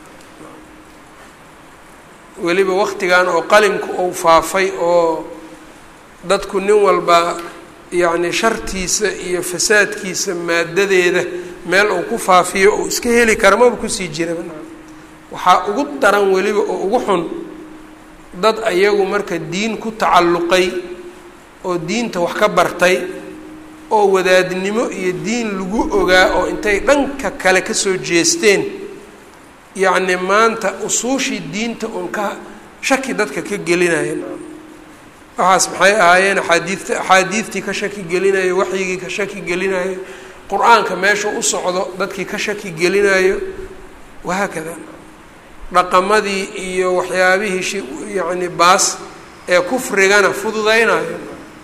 weliba waqtigan oo qalimku uu faafay oo dadku nin walba yacni shartiisa iyo fasaadkiisa maadadeeda meel uu ku faafiyo uu iska heli kara maba kusii jiraba waxaa ugu daran weliba oo ugu xun dad ayagu marka diin ku tacalluqay oo diinta wax ka bartay oo wadaadnimo iyo diin lagu ogaa oo intay dhanka kale kasoo jeesteen yacni maanta usuushii diinta uun ka shaki dadka ka gelinaya waxaas maxay ahaayeen axaadiidta axaadiidtii ka shaki gelinayo waxyigii ka shaki gelinayo qur-aanka meesha u socdo dadkii ka shaki gelinayo wahaakada dhaqamadii iyo waxyaabihii shi yacni baas ee kufrigana fududaynayo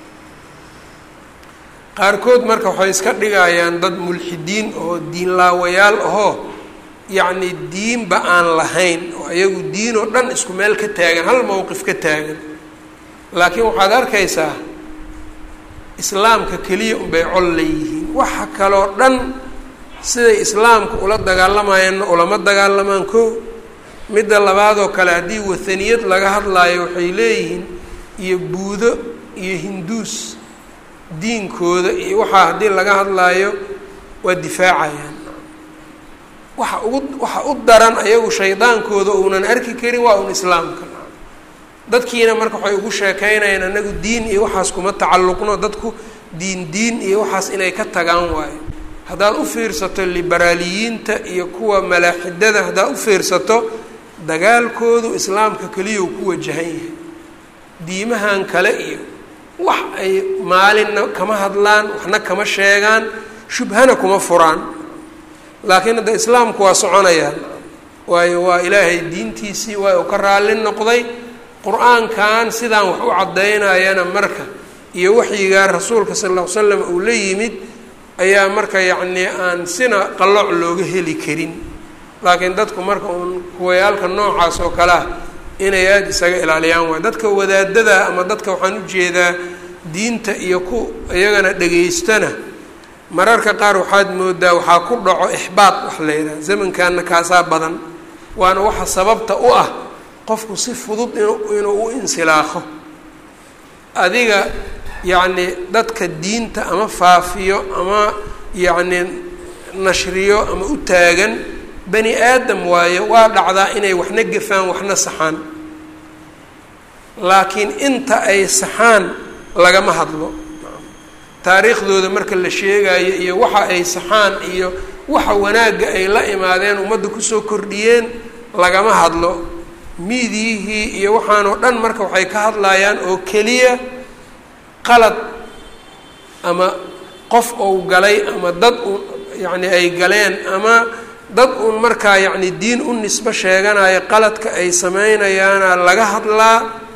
qaarkood marka waxay iska dhigayaan dad mulxidiin oo diin laawayaal ahoo yacni diinba aan lahayn oo ayagu diin oo dhan isku meel ka taagan hal mowqif ka taagan laakiin waxaad arkaysaa islaamka keliya unbay col leeyihiin waxa kaloo dhan siday islaamka ula dagaalamayeenna ulama dagaalamaan ko midda labaadoo kale haddii wathaniyad laga hadlaayo waxay leeyihiin iyo buudo iyo hinduus diinkooda iyo waxaa haddii laga hadlaayo waa difaacayaan waxa ugu waxa u daran ayagu shaydaankooda uunan arki karin waa un islaamka dadkiina marka waxay ugu sheekeynayaan anagu diin iyo waxaas kuma tacalluqno dadku diin diin iyo waxaas inay ka tagaan waayo haddaad u fiirsato liberaaliyiinta iyo kuwa malaaxidada haddaad u fiirsato dagaalkoodu islaamka keliya uu ku wajahan yahay diimahan kale iyo wax ay maalinna kama hadlaan waxna kama sheegaan shubhana kuma furaan laakiin hadda islaamku waa soconayaan waayo waa ilaahay diintiisii waa uu ka raalli noqday qur-aankan sidaan wax u caddaynayana marka iyo waxyigaa rasuulka sal alla ly slam uu la yimid ayaa marka yacnii aan sina qalooc looga heli karin laakiin dadku marka uun kuwayaalka noocaas oo kale ah inay aada isaga ilaaliyaan waay dadka wadaadada ama dadka waxaan ujeedaa diinta iyo ku iyagana dhegaystana mararka qaar waxaad moodaa waxaa ku dhaco ixbaad wax la yidhaha zamankanna kaasaa badan waana waxa sababta u ah qofku si fudud inuu u insilaaqo adiga yacni dadka diinta ama faafiyo ama yacni nashriyo ama u taagan bani aadam waaye waa dhacdaa inay waxna gafaan waxna saxaan laakiin inta ay saxaan lagama hadlo taariikhdooda marka la sheegayo iyo waxa ay saxaan iyo waxa wanaagga ay la imaadeen ummadda kusoo kordhiyeen lagama hadlo miidiyihii iyo waxaanoo dhan marka waxay ka hadlayaan oo keliya qalad ama qof ou galay ama dad un yacni ay galeen ama dad uun markaa yacni diin u nisbo sheeganayo qaladka ay sameynayaana laga hadlaa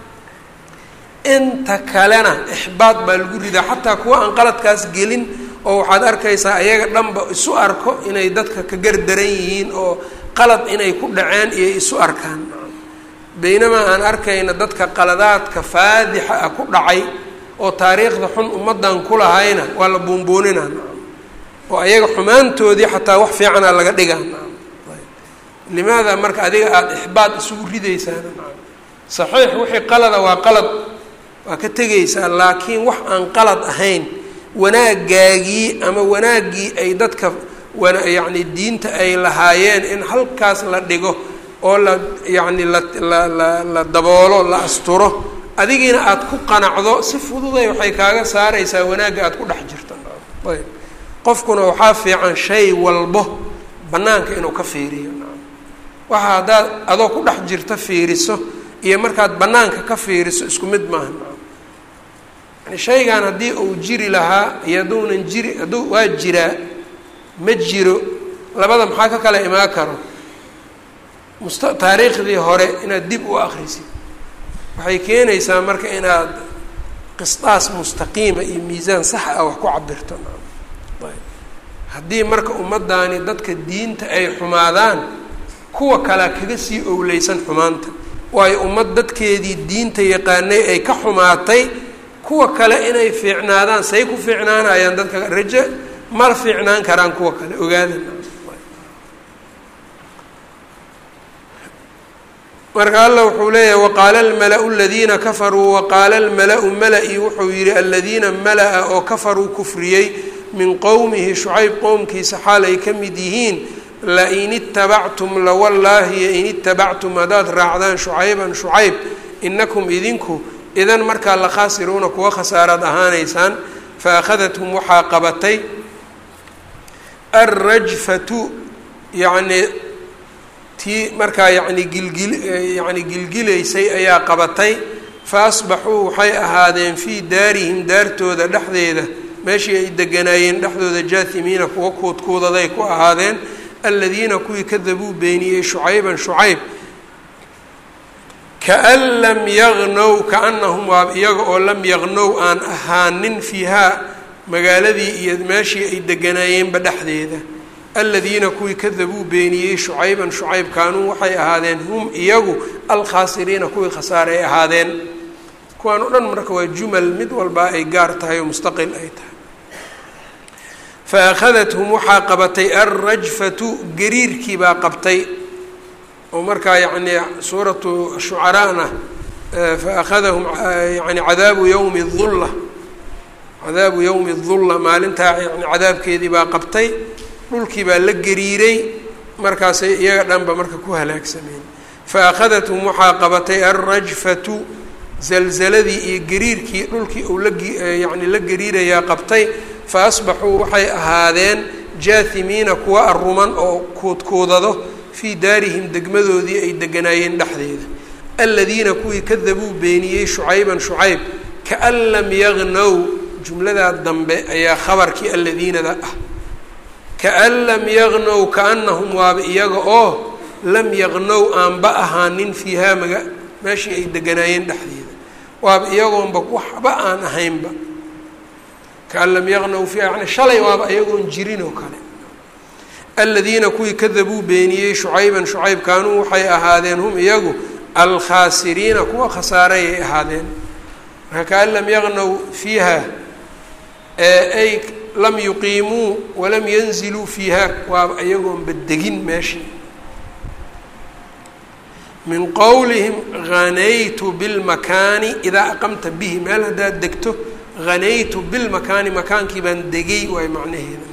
inta kalena ixbaad baa lagu ridaa xataa kuwa aan qaladkaas gelin oo waxaad arkaysaa ayaga dhanba isu arko inay dadka ka gardaran yihiin oo qalad inay ku dhaceen iyo isu arkaan baynamaa aan arkayna dadka qaladaadka faadixa ah ku dhacay oo taariikhda xun ummaddan ku lahayna waa la buunbuuninaa oo ayaga xumaantoodii xataa wax fiicana laga dhigaa limaada marka adiga aada ixbaad isugu ridaysaana saxiix wixii qalada waa qalad waa ka tegaysaa laakiin wax aan qalad ahayn wanaagaagii ama wanaaggii ay dadka wana yacni diinta ay lahaayeen in halkaas la dhigo oo la yacni la la la la daboolo la asturo adigiina aada ku qanacdo si fududay waxay kaaga saaraysaa wanaagga aada ku dhex jirto ayb qofkuna waxaa fiican shay walbo bannaanka inuu ka fiiriyo waxa haddaad adoo ku dhex jirta fiiriso iyo markaad bannaanka ka fiiriso isku mid maaha yani shaygan haddii uu jiri lahaa iyo hadduunan jiri hadduu waa jiraa ma jiro labada maxaa ka kala imaan karo musta taariikhdii hore inaad dib u akrisid waxay keenaysaa marka inaad qisdaas mustaqiima iyo miisaan sax ah wax ku cabirto haddii marka ummaddaani dadka diinta ay xumaadaan kuwa kalea kaga sii owleysan xumaanta waayo ummad dadkeedii diinta yaqaanay ay ka xumaatay kuwa kale inay fiicnaadaan say ku fiicnaanayaan dadka rajo mala fiicnaan karaan kuwa kale ogaada marka alla wuxuu leeyahay waqaala almala-u aladiina kafaruu waqaala almala-u mala-i wuxuu yihi aladiina mala-a oo kafaruu kufriyey min qowmihi shucayb qowmkiisa xaal ay ka mid yihiin lain itabactum lawallaahi in itabactum haddaad raacdaan shucayban shucayb inakum idinku idan markaa la khaasiruuna kuwa khasaaraad ahaanaysaan fa akhadathum waxaa qabatay alrajfatu yacnii tii markaa yani gilgil yani gilgilaysay ayaa qabatay fa asbaxuu waxay ahaadeen fii daarihim daartooda dhexdeeda meeshii ay deganaayeen dhexdooda jaahimiina kuwa kuudkuudaday ku ahaadeen aladiina kuwii kadabuu beeniyey shucayban shucayb kaan lam yagnow kaanahum waa iyaga oo lam yagnow aan ahaanin fiihaa magaaladii iyo meeshii ay deganaayeenba dhexdeeda aladiina kuwii kadabuu beeniyey shucayban shucayb kaanuu waxay ahaadeen hum iyagu alkhaasiriina kuwii khasaare ay ahaadeen kuwaan o dhan marka waa jumal mid walbaa ay gaar tahay oo mustaqil ay tahay fa akhadathum waxaa qabatay alrajfatu gariirkii baa qabtay oo markaa yacnii suuratu shucaraana fa akhadahum yani cadaabu yowmi dulla cadaabu yowmi dulla maalintaa yani cadaabkeedii baa qabtay dhulkii baa la gariiray markaasay iyaga dhanba marka ku halaagsameen fa akhadathum waxaa qabatay alrajfatu zalzaladii iyo gariirkii dhulkii uu la yani la gariirayaa qabtay fa asbaxuu waxay ahaadeen jaahimiina kuwa aruman oo kuudkuudado fii daarihim degmadoodii ay deganaayeen dhexdeeda aladiina kuwii kadabuu beeniyey shucayban shucayb kaan lam yagnow jumladaa dambe ayaa khabarkii aladiinada ah kaan lam yagnow kaanahum waaba iyaga oo lam yagnow aanba ahaanin fiihaa maga meeshii ay deganaayeen dhexdeeda waaba iyagoonba waxba aan ahaynba kaan lam yagnow fiiha yani shalay waaba iyagoon jirin oo kale aladiina kuwii kadabuu beeniyey shucayban shucayb kaanuu waxay ahaadeen hum iyagu alkhaasiriina kuwa khasaaray ay ahaadeen marka kaan lam yagnow fiiha ay lam yuqiimuu walam yanziluu fiiha waaba iyagoonba degin meeshii min qowlihim hanaytu bilmakaani idaa aqamta bihi meel haddaad degto hanaytu bilmakaani makaankii baan degay waay macnaheeda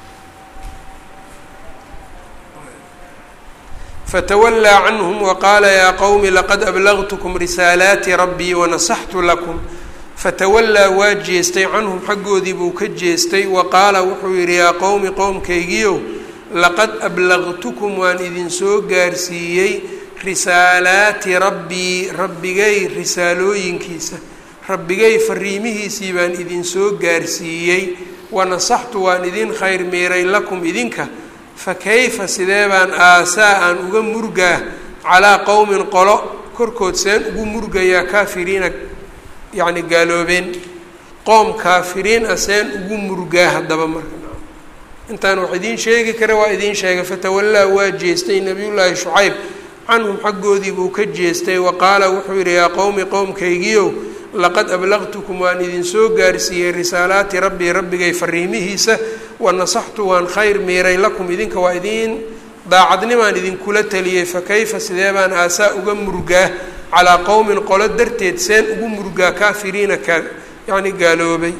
fatawallaa canhum waqaala yaa qowmi laqad ablagtukum risaalaati rabbii wanasaxtu lakum fatawallaa waa jeestay canhum xaggoodii buu ka jeestay wa qaala wuxuu yidhi yaa qowmi qowmkaygiiow laqad ablagtukum waan idinsoo gaarsiiyey risaalaati rabbii rabbigay risaalooyinkiisa rabbigay fariimihiisii baan idinsoo gaarsiiyey wanasaxtu waan idin khayr miiray lakum idinka fa kayfa sidee baan aasaa aan uga murgaa calaa qowmin qolo korkood seen ugu murgayaa kaafiriina yacni gaaloobeen qoom kaafiriin ah seen ugu murgaa haddaba marka intaan wax idiin sheegi kara waa idiin sheegay fatawallaa waa jeestay nabiyullaahi shucayb canhum xaggoodii buu ka jeestay wa qaala wuxuu yidhi yaa qowmi qowmkaygiiow laqad ablaqtukum waan idinsoo gaarsiiyey risaalaati rabbii rabbigay fariimihiisa wa nasaxtu waan khayr miiray lakum idinka waa idiin daacadnimaan idinkula taliyey fa kayfa sidee baan aasaa uga murgaa calaa qowmin qolo darteed seen ugu murgaa kaafiriina ka yacni gaaloobay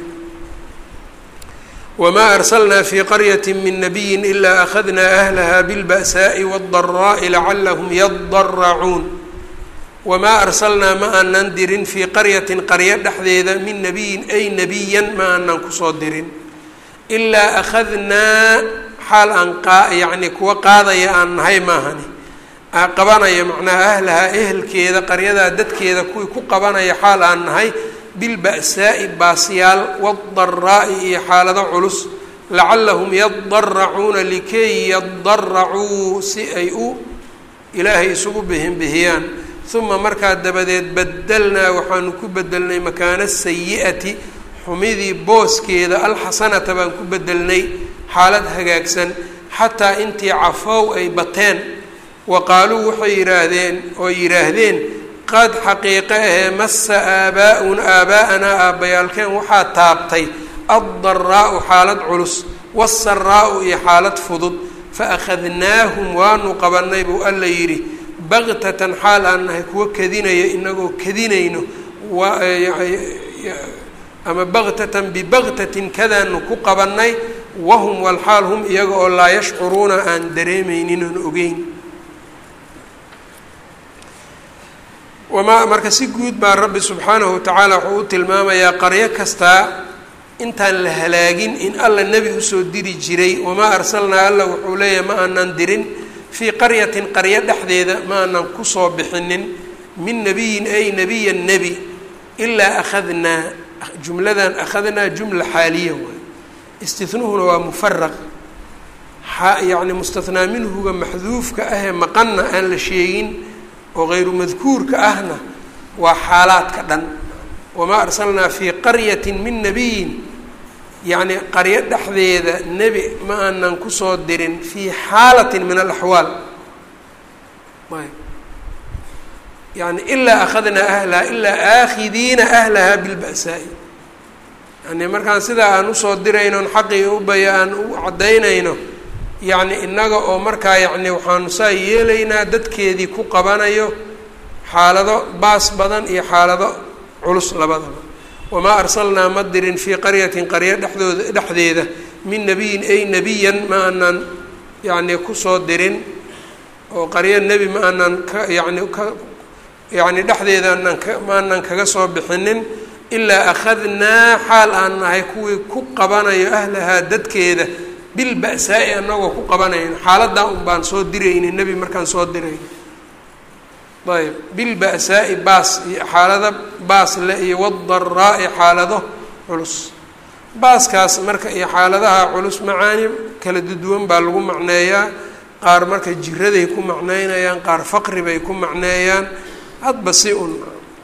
wma arslna fi qaryati min nabiyi ila akhadna ahlaha bilba'saaءi wاdaraa'i lacalahum yadaracuun wamaa arsalnaa ma aanan dirin fii qaryatin qaryo dhexdeeda min nabiyin ay nabiyan ma aanan kusoo dirin ilaa akhadnaa xaal aan yani kuwa qaadaya aan nahay maahani qabanaya macnaha ahlahaa ehelkeeda qaryadaa dadkeeda kuwii ku qabanaya xaal aan nahay bilba'saa'i baasyaal waadaraa'i iyo xaalado culus lacallahum yadaracuuna likay yadaracuu si ay u ilaahay isugu bihinbihiyaan uma markaa dabadeed badelnaa waxaanu ku bedelnay makaana sayi'ati xumidii booskeeda alxasanata baan ku bedelnay xaalad hagaagsan xataa intii cafow ay bateen wa qaaluu waxay yidhaahdeen oo yidhaahdeen qad xaqiiqe ahee massa aabaa-una aabaa'anaa aabbayaalkeen waxaa taabtay addaraa'u xaalad culus waasaraa'u iyo xaalad fudud fa akhadnaahum waanu qabannay buu alla yidhi baktatan xaal aan nahay kuwa kadinaya inagoo kadinayno ama baktatan bibaktatin kadaanu ku qabannay wahum walxaal hum iyaga oo laa yashcuruuna aan dareemaynin oon ogeyn wamaa marka si guud baa rabbi subxaanahu watacaala wuxuu u tilmaamayaa qaryo kastaa intaan la halaagin in alla nebi usoo diri jiray wamaa arsalnaa alla wuxuu leeyahay ma aanan dirin fii qaryatin qaryo dhexdeeda ma aanan kusoo bixinin min nabiyin ay nabiya nebi ilaa akhadnaa jumladan akhadnaa jumla xaaliya waay istinuhuna waa mufaraq yacni mustathnaa minhuga maxduufka ahee maqanna aan la sheegin oo hayru madkuurka ahna waa xaalaadka dhan wamaa arsalnaa fii qaryatin min nabiyin yacni qaryo dhexdeeda nebi ma aanan kusoo dirin fii xaalatin min alaxwaal yani ilaa akhadnaa ahlaha ilaa aakhidiina ahlaha bilba'saa'i yani markaan sidaa aan usoo diraynon xaqii ubaya aan u caddaynayno yacni innaga oo markaa yacni waxaanu saa yeelaynaa dadkeedii ku qabanayo xaalado baas badan iyo xaalado culus labadaba wamaa arsalnaa ma dirin fii qaryatin qaryo dhexdooda dhexdeeda min nabiyin ay nebiyan ma aanan yacni kusoo dirin oo qaryo nebi ma aanan ka yacni ka yacni dhexdeeda aanan ka ma aanan kaga soo bixinin ilaa akhadnaa xaal aan nahay kuwii ku qabanayo ahlahaa dadkeeda bilba'saa'i anagoo ku qabanayno xaaladaa un baan soo dirayni nebi markaan soo dirayno ayb bilba'saa'i baas iyo xaalado baas le iyo wadaraa'i xaalado culus baaskaas marka iyo xaaladaha culus macaani kala duduwan baa lagu macneeyaa qaar marka jiraday ku macneynayaan qaar faqri bay ku macneeyaan hadba si un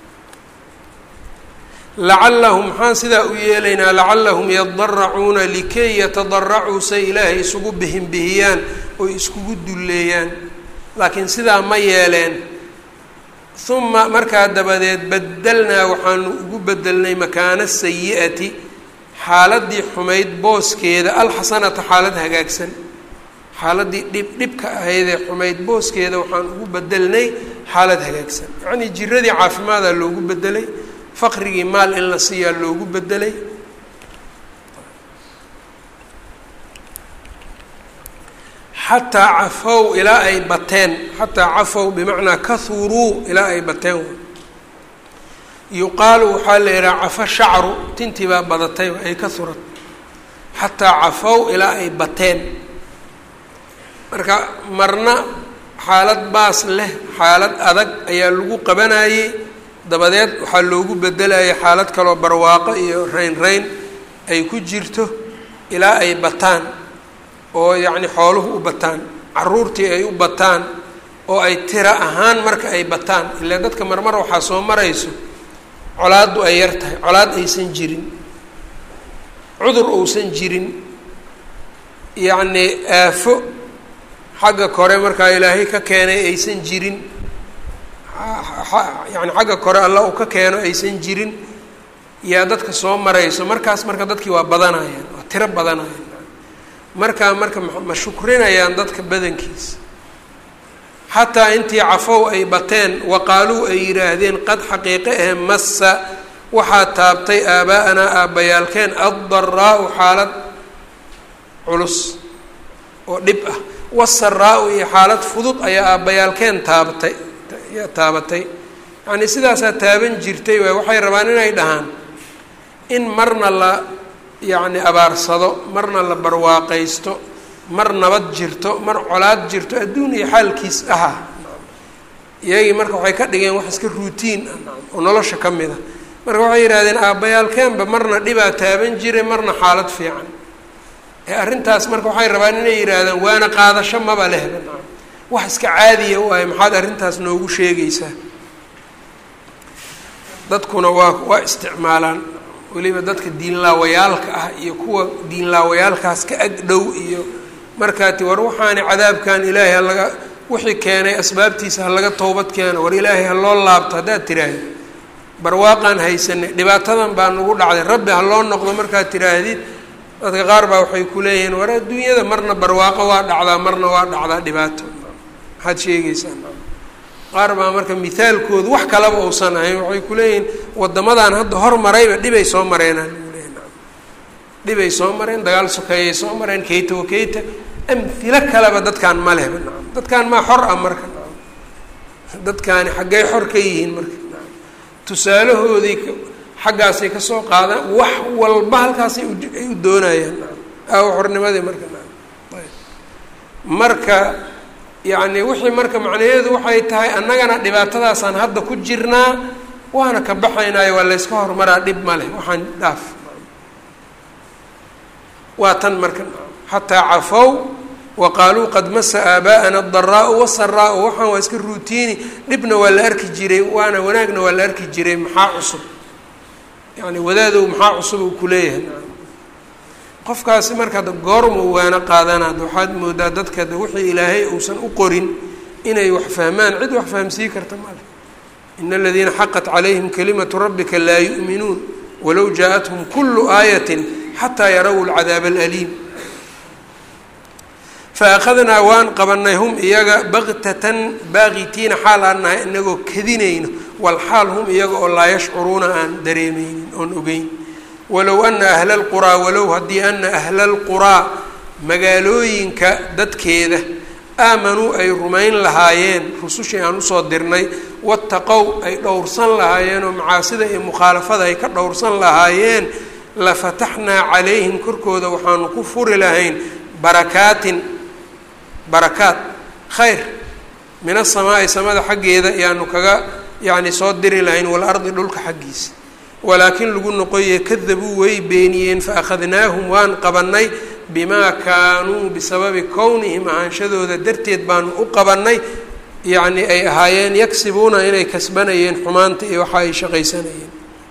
lacallahum maxaan sidaa u yeelaynaa lacallahum yadaracuuna likay yatadaracuu say ilaahay isugu bihinbihiyaan oy iskugu dulleeyaan laakiin sidaa ma yeeleen uma markaa dabadeed badelnaa waxaanu ugu bedelnay makaana sayi'ati xaaladii xumayd booskeeda alxasanata xaalad hagaagsan xaaladii dhib dhibka ahaydee xumayd booskeeda waxaan ugu bedelnay xaalad hagaagsan yacnii jiradii caafimaadaa loogu bedelay faqrigii maal in la siiyaa loogu bedelay xataa cafow ilaa ay bateen xataa cafow bimacnaa kahuruu ilaa ay bateen yuqaalu waxaa la yidhaha cafo shacru tintii baa badatay ay ka hurat xataa cafow ilaa ay bateen marka marna xaalad baas leh xaalad adag ayaa lagu qabanayey dabadeed waxaa loogu bedelayay xaalad kaloo barwaaqo iyo rayn rayn ay ku jirto ilaa ay bataan oo yacni xooluhu u bataan caruurtii ay u bataan oo ay tiro ahaan marka ay bataan ilaa dadka marmar waxaa soo marayso colaaddu ay yar tahay colaad aysan jirin cudur uusan jirin yacnii aafo xagga kore markaa ilaahay ka keenay aysan jirin yani xagga kore alla uu ka keeno aysan jirin yaa dadka soo marayso markaas marka dadkii waa badanayaan waa tiro badanayaan markaa marka ma shukrinayaan dadka badankiisa xataa intii cafow ay bateen waqaaluu ay yidhaahdeen qad xaqiiqe ahe massa waxaa taabtay aabaa-anaa aabbayaalkeen addaraau xaalad culus oo dhib ah wasaraa-u iyo xaalad fudud ayaa aabbayaalkeen taabatay yaa taabatay yacnii sidaasaa taaban jirtay waay waxay rabaan inay dhahaan in marna la yacni abaarsado marna la barwaaqaysto mar nabad jirto mar colaad jirto adduun iyo xaalkiis aha iyagii marka waxay ka dhigeen wax iska ruutiin ah oo nolosha ka mid a marka waxay yidhahdeen aabbayaalkeenba marna dhibaa taaban jiray marna xaalad fiican ee arrintaas marka waxay rabaan inay yidhaahdaan waana qaadasho maba lehba wax iska caadiya u ahay maxaad arrintaas noogu sheegaysaa dadkuna waa waa isticmaalaan weliba dadka diinlaawayaalka ah iyo kuwa diinlaawayaalkaas ka ag dhow iyo markaati war waxaani cadaabkan ilaahay halaga wixii keenay asbaabtiisa ha laga towbad keeno war ilaahay ha loo laabto haddaad tiraahdi barwaaqaan haysanay dhibaatadan baa nagu dhacday rabbi ha loo noqdo markaad tiraahdid dadka qaar baa waxay ku leeyihiin war adduunyada marna barwaaqo waa dhacdaa marna waa dhacdaa dhibaato maxaad sheegaysaa qaar baa marka mithaalkoodu wax kalaba uusan ahayn waxay kuleeyihiin wadamadan hadda hormarayba dhibay soo mareenaan leeyi dhibay soo mareen dagaal sokeeyay soo mareen keyta wa keyta amhilo kaleba dadkaan ma lehba nacam dadkaan maa xor ah marka nacam dadkaani xaggay xor ka yihiin marka nacam tusaalahooday xaggaasay kasoo qaadaan wax walba halkaasay ay u doonayaan nacam aawo xornimadii marka nacam ayb marka yacni wixii marka macnaheedu waxay tahay annagana dhibaatadaasaan hadda ku jirnaa waana ka baxaynaayo waa layska horumaraa dhib ma leh waxaan dhaaf waa tan marka xataa cafow wa qaaluu qad masa aabaa'ana adaraau wasaraau waxaan waa iska ruutiini dhibna waa la arki jiray waana wanaagna waa la arki jiray maxaa cusub yani wadaadow maxaa cusub uu kuleeyahay qofkaasi marka ada goorma waana qaadanaad waxaad moodaa dadka de wixii ilaahay uusan u qorin inay wax fahmaan cid wax fahamsii karta male ina aladiina xaqat calayhim kalimatu rabbika laa yu'minuun walow jaa-athum kulu aayatin xataa yaraw lcadaab alaliim faakadnaa waan qabanay hum iyaga baktatan baaqitiina xaal aan nahay inagoo kadinayno walxaal hum iyaga oo laa yashcuruuna aan dareemeynin oon ogeyn walow ana ahla lquraa walow haddii ana ahla lquraa magaalooyinka dadkeeda aamanuu ay rumayn lahaayeen rusushii aan usoo dirnay wattaqow ay dhowrsan lahaayeen oo macaasida iyo mukhaalafada ay ka dhowrsan lahaayeen lafataxnaa calayhim korkooda waxaanu ku furi lahayn barakaatin barakaat khayr min asamaa'i samada xaggeeda ayaanu kaga yacni soo diri lahayn walardi dhulka xaggiisa walaakin lagu noqoye kadabuu way beeniyeen faakhadnaahum waan qabanay bimaa kaanuu bisababi kownihim ahaanshadooda darteed baanu u qabanay yacni ay ahaayeen yagsibuuna inay kasbanayeen xumaanta iyo waxa ay shaqaysanayeen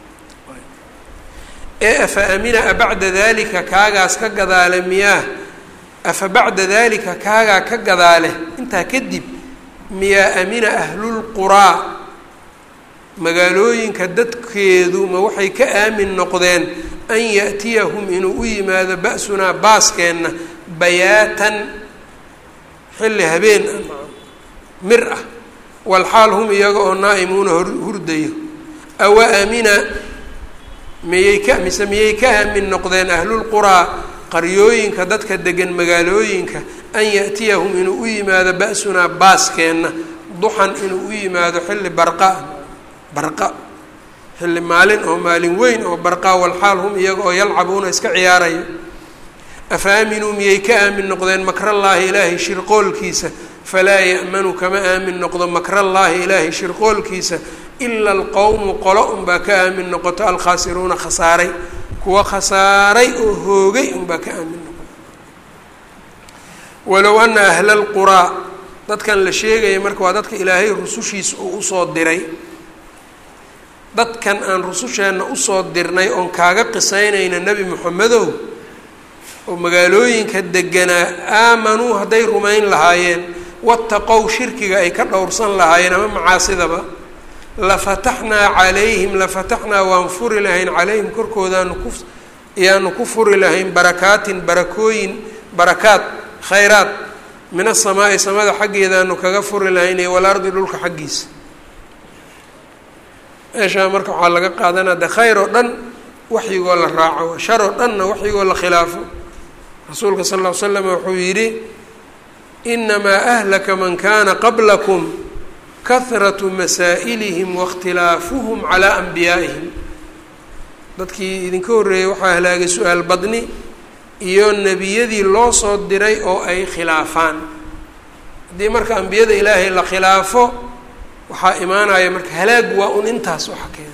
ee afa amina a bacda dalika kaagaas ka gadaale miyaa afa bacda dalika kaagaa ka gadaale intaa kadib miyaa amina ahlulquraa magaalooyinka dadkeedu ma waxay ka aamin noqdeen an yaأtiyahum inuu u yimaado ba'sunaa baaskeenna bayaatan xilli habeen ah mir ah walxaal hum iyaga oo naa'imuuna hurdayo awa amina miyay ka mise miyay ka aamin noqdeen ahlulquraa qaryooyinka dadka degan magaalooyinka an yaأtiyahum inuu u yimaado ba'sunaa baaskeenna duxan inuu u yimaado xilli barqa barqa xilli maalin oo maalin weyn oo barqa walxaal hum iyaga oo yalcabuuna iska ciyaarayo afa aaminuu miyay ka aamin noqdeen makrallaahi ilaahay shirqoolkiisa falaa ya'manu kama aamin noqdo makrallaahi ilaahay shirqoolkiisa ila alqowmu qolo unbaa ka aamin noqoto alkhaasiruuna khasaaray kuwa khasaaray oo hoogay unbaa ka aamin noqoto walow ana ahla lquraa dadkan la sheegaya marka waa dadka ilaahay rusushiisa uu usoo diray dadkan aan rususheenna usoo dirnay oon kaaga qisaynayna nebi moxamedow oo magaalooyinka deganaa aamanuu hadday rumayn lahaayeen wattaqow shirkiga ay ka dhowrsan lahaayeen ama macaasidaba lafataxnaa calayhim lafataxnaa waan furi lahayn calayhim korkoodaanu ku ayaanu ku furi lahayn barakaatin barakooyin barakaad khayraad min asamaa'i samada xaggeedaanu kaga furi lahayn iyo walardi dhulka xaggiisa meeshaa marka waxaa laga qaadanaa de khayr oo dhan waxyigoo la raaco shar oo dhanna waxyigoo la khilaafo rasuulka sal ll ly slam wuxuu yidhi inamaa ahlaka man kana qablakum kahratu masaa'ilihim waاkhtilaafuhum calaa anbiyaa'ihim dadkii idinka horreeyey waxaa halaagay su-aal badni iyo nebiyadii loo soo diray oo ay khilaafaan haddii marka ambiyada ilaahay la khilaafo waxaa imaanaya marka halaag waa un intaas waxa keena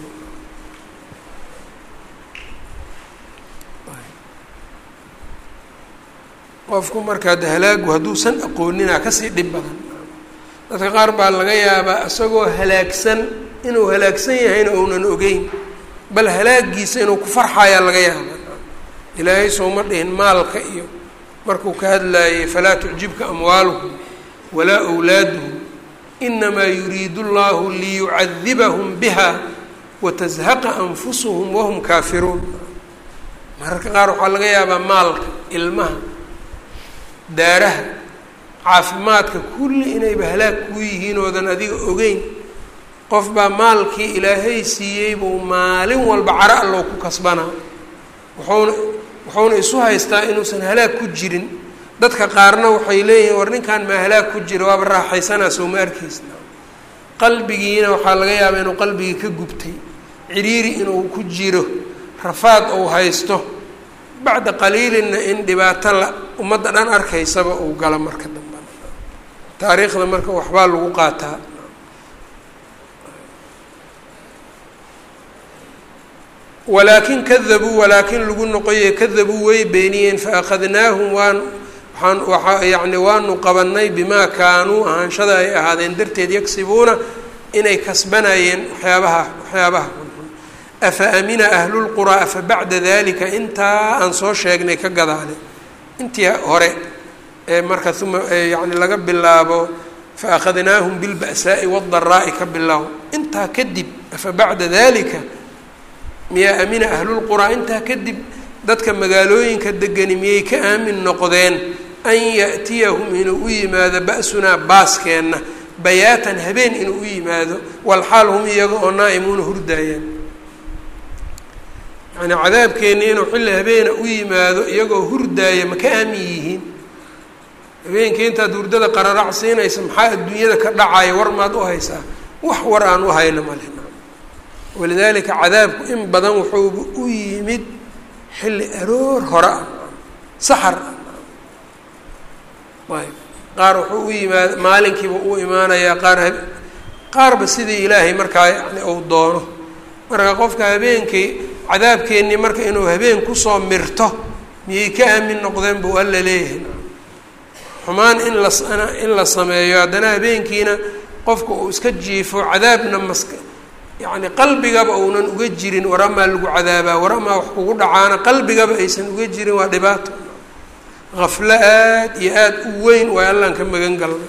qofku markaa de halaagu hadduusan aqoonina kasii dhib badan dadka qaar baa laga yaabaa isagoo halaagsan inuu halaagsan yahayna ounan ogeyn bal halaagiisa inuu ku farxayaa laga yaaba ilaahay sooma dhihin maalka iyo markuu ka hadlaayay falaa tucjibka amwaaluhum walaa wlaaduhum inamaa yuriidu llahu liyucadibahum biha watazhaqa anfusuhum wahum kaafiruun mararka qaar waxaa laga yaabaa maalka ilmaha daaraha caafimaadka kulli inayba halaag kuu yihiin oodan adiga ogeyn qof baa maalkii ilaahay siiyey buu maalin walba caro allow ku kasbanaa wuxuuna wuxuuna isu haystaa inuusan halaag ku jirin dadka qaarna waxay leeyihiin war ninkan maa halaag ku jira waaba raaxaysanaa soo ma arkaysna qalbigiina waxaa laga yaabaa inuu qalbigii ka gubtay ciriiri inuu ku jiro rafaad uu haysto bacda qaliilinna in dhibaato la ummadda dhan arkaysaba uu galo marka dambe taariikhda marka waxbaa lagu qaataa walaakin kadabuu walaakin lagu noqoye kadabuu way beeniyeen faakadnaahum waan waaan waa yani waanu qabanay bimaa kaanuu ahaanshada ay ahaadeen darteed yagsibuuna inay kasbanayeen waxyaabaha waxyaabaha xunxun afa amina ahlulquraa afa bacda dalika intaa aan soo sheegnay ka gadaale intii hore ee marka uma yani laga bilaabo faakadnaahum bilba'saa'i wadaraa'i ka bilaabo intaa kadib afa bacda dalika miyaa amina ahlulquraa intaa kadib dadka magaalooyinka degani miyay ka aamin noqdeen an ya'tiyahum inuu u yimaado ba'sunaa baaskeenna bayaatan habeen inuu u yimaado walxaal hum iyaga oo naa'imuuna hurdaayaan yacnii cadaabkeenni inuu xilli habeena u yimaado iyagoo hurdaaya ma ka aamin yihiin habeenkii intaad hurdada qararac siinaysa maxaa adduunyada ka dhacaya war maad u haysaa wax war aan u hayno male walidaalika cadaabku in badan wuxuuba u yimid xilli aroor hore ah saxar ah ayb qaar wuxuu u yimaad maalinkiiba u imaanayaa qaar ha qaarba sidii ilaahay markaa yani uu doono marka qofka habeenkii cadaabkeennii marka inuu habeen kusoo mirto miyay ka aamin noqdeen buu alla leeyahay xumaan in la in la sameeyo haddana habeenkiina qofka uu iska jiifo cadaabna maska yacni qalbigaba uunan uga jirin war amaa lagu cadaabaa war amaa wax kugu dhacaana qalbigaba aysan uga jirin waa dhibaato haflo aad iyo aada u weyn waa allaan ka magan galnay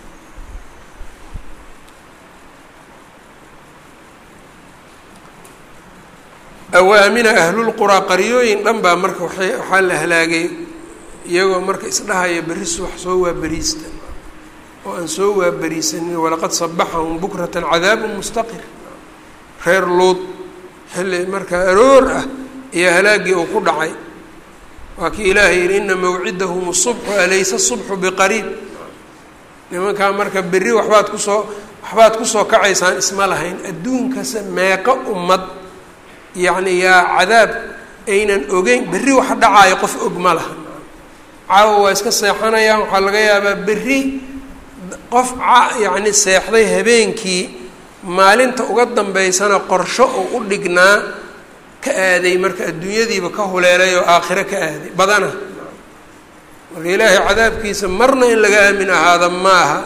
awaamina ahlulquraa qaryooyin dhan baa marka waay waxaa la halaagay iyagoo marka isdhahaya berri subax soo waaberiista oo aan soo waaberiisanin walaqad sabaxahum bukratan cadaabun mustaqir reer luud xilli markaa aroor ah iyo halaaggii uu ku dhacay waa kii ilaahay yihi ina mawcidahum subxu alaysa subxu biqariib nimankaa marka berri waxbaad kusoo waxbaad kusoo kacaysaan isma lahayn adduunkase meeqo ummad yacni yaa cadaab aynan ogeyn berri wax dhacaayo qof og ma laha caawa waa iska seexanayaan waxaa laga yaabaa berri qof yacni seexday habeenkii maalinta uga dambeysana qorsho oo u dhignaa ka aaday marka adduunyadiiba ka huleelay oo aakhiro ka aaday badana marka ilaahay cadaabkiisa marna in laga aamin ahaada ma aha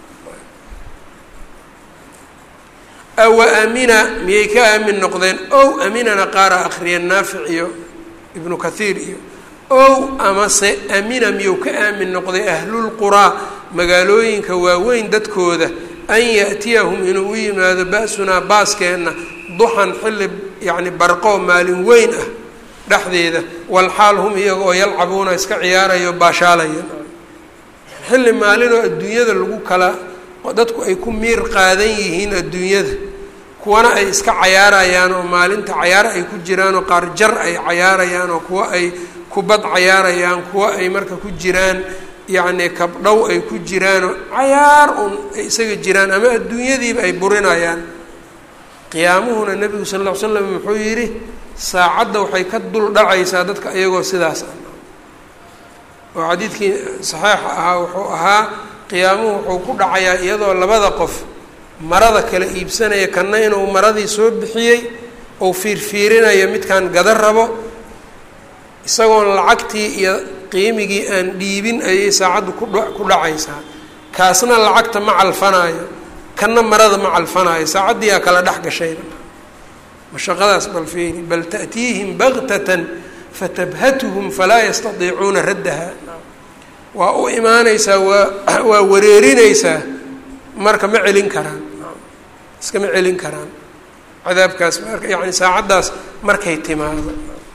awa amina miyay ka aamin noqdeen ow aminana qaara akhriyeen naafic iyo ibnu kathiir iyo ow amase amina miyuu ka aamin noqday ahlulquraa magaalooyinka waaweyn dadkooda an yaأtiyahum inuu u yimaado ba-sunaa baaskeenna duxan xilli yacni barqoo maalin weyn ah dhexdeeda walxaal hum iyaga oo yalcabuuna iska ciyaarayo baashaalaya xilli maalinoo adduunyada lagu kala dadku ay ku miir qaadan yihiin adduunyada kuwana ay iska cayaarayaan oo maalinta cayaar ay ku jiraan oo qaar jar ay cayaarayaan oo kuwa ay kubad cayaarayaan kuwa ay marka ku jiraan yacni kabdhow ay ku jiraanoo cayaar un ay isaga jiraan ama adduunyadiiba ay burinayaan qiyaamuhuna nebigu sal ll ly slam wuxuu yidhi saacadda waxay ka dul dhacaysaa dadka iyagoo sidaas ah oo xadiidkii saxiixa ahaa wuxuu ahaa qiyaamuhu wuxuu ku dhacayaa iyadoo labada qof marada kala iibsanaya kanna inuu maradii soo bixiyey ou fiirfiirinayo midkaan gada rabo isagoon lacagtii iyo qiimigii aan dhiibin ayay saacaddu kudha ku dhacaysaa kaasna lacagta ma calfanaayo kanna marada ma calfanaayo saacaddiiaa kala dhex gashayna mashaqadaas bal fiiri bal ta'tiihim baktatan fatabhatuhum falaa yastadiicuuna raddaha waa u imaanaysaa waa waa wareerinaysaa marka ma celin karaan iskama celin karaan cadaabkaas marka yacni saacaddaas markay timaado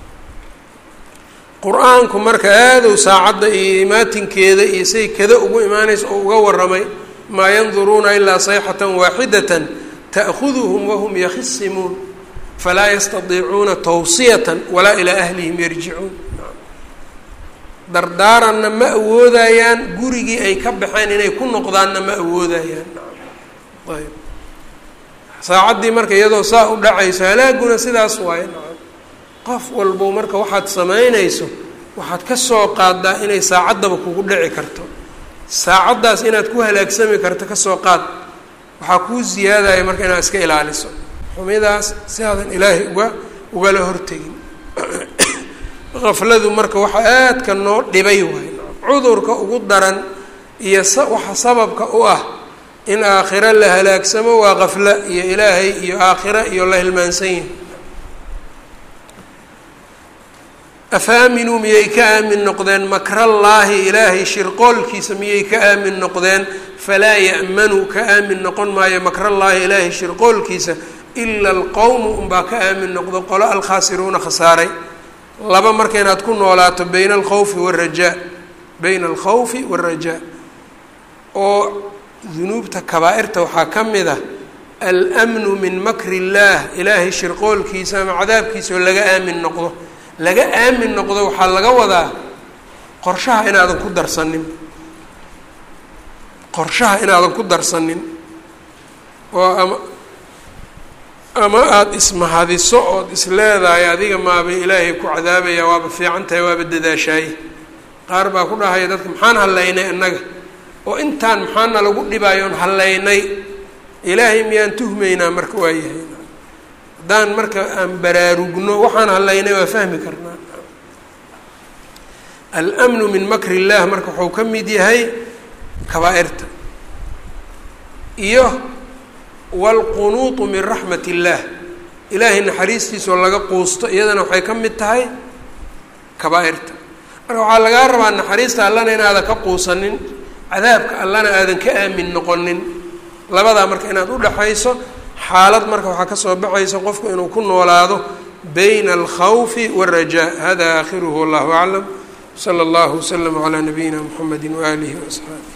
qur-aanku marka aadow saacadda iyo imaatinkeeda iyo say kada ugu imaanaysa oo uga warramay maa yanduruuna ilaa sayxatan waaxidatan ta'khuduhum wahum yakhisimuun falaa yastadiicuuna tawsiyatan walaa ilaa ahlihim yarjicuun dardaaranna ma awoodayaan gurigii ay ka baxeen inay ku noqdaanna ma awoodayaan ayb saacaddii marka iyadoo saa u dhacayso halaaguna sidaas waaye qof walbo marka waxaad samaynayso waxaad ka soo qaadaa inay saacaddaba kugu dhici karto saacaddaas inaad ku halaagsami karto kasoo qaad waxaa kuu ziyaadaya marka inaad iska ilaaliso xumidaas si aadan ilaahay uga ugala hortegin qafladu marka waxa aadka noo dhibay waay cudurka ugu daran iyo waxa sababka u ah in aakhiro la halaagsamo waa qafla iyo ilaahay iyo aakhiro iyo la hilmaansan yahay afaaminuu miyay ka aamin noqdeen makrallaahi ilaahay shirqoolkiisa miyay ka aamin noqdeen falaa ya'manu ka aamin noqon maayo makrallaahi ilaahay shirqoolkiisa ila alqowmu unbaa ka aamin noqdo qolo alkhaasiruuna khasaaray laba marka inaad ku noolaato bayna alkhawfi waalrajaa bayna alkhawfi waalrajaa oo dunuubta kabaa-irta waxaa ka mid ah almnu min makri illaah ilaahay shirqoolkiisa ama cadaabkiisa oo laga aamin noqdo laga aamin noqdo waxaa laga wadaa qorshaha inaadan ku darsanin qorshaha inaadan ku darsanin oo ama ama aada ismahadiso ood isleedahay adiga maabay ilaahay ku cadaabaya waaba fiican tahay waaba dadaashaaye qaar baa ku dhahaya dadka maxaan hallaynay annaga oo intaan maxaana lagu dhibaayoon hallaynay ilaahay miyaan tuhmaynaa marka waa yahay haddaan marka aan baraarugno waxaan hallaynay waa fahmi karnaa almnu min makri illah marka wuxuu ka mid yahay kabaa-irta iyo waalqunuutu min raxmat illaah ilaahay naxariistiisoo laga quusto iyadana waxay ka mid tahay kabaa-irta marka waxaa lagaa rabaa naxariista allana inaadan ka quusanin cadaabka allana aadan ka aamin noqonin labadaa marka inaad udhaxayso xaalad marka waxaa kasoo baxaysa qofku inuu ku noolaado bayna alkhawfi wاlrajaa hada aakhiruhu wallahu aclam slى اllah wslm عlى nabiyina mxamedi waalihi وaصxaabi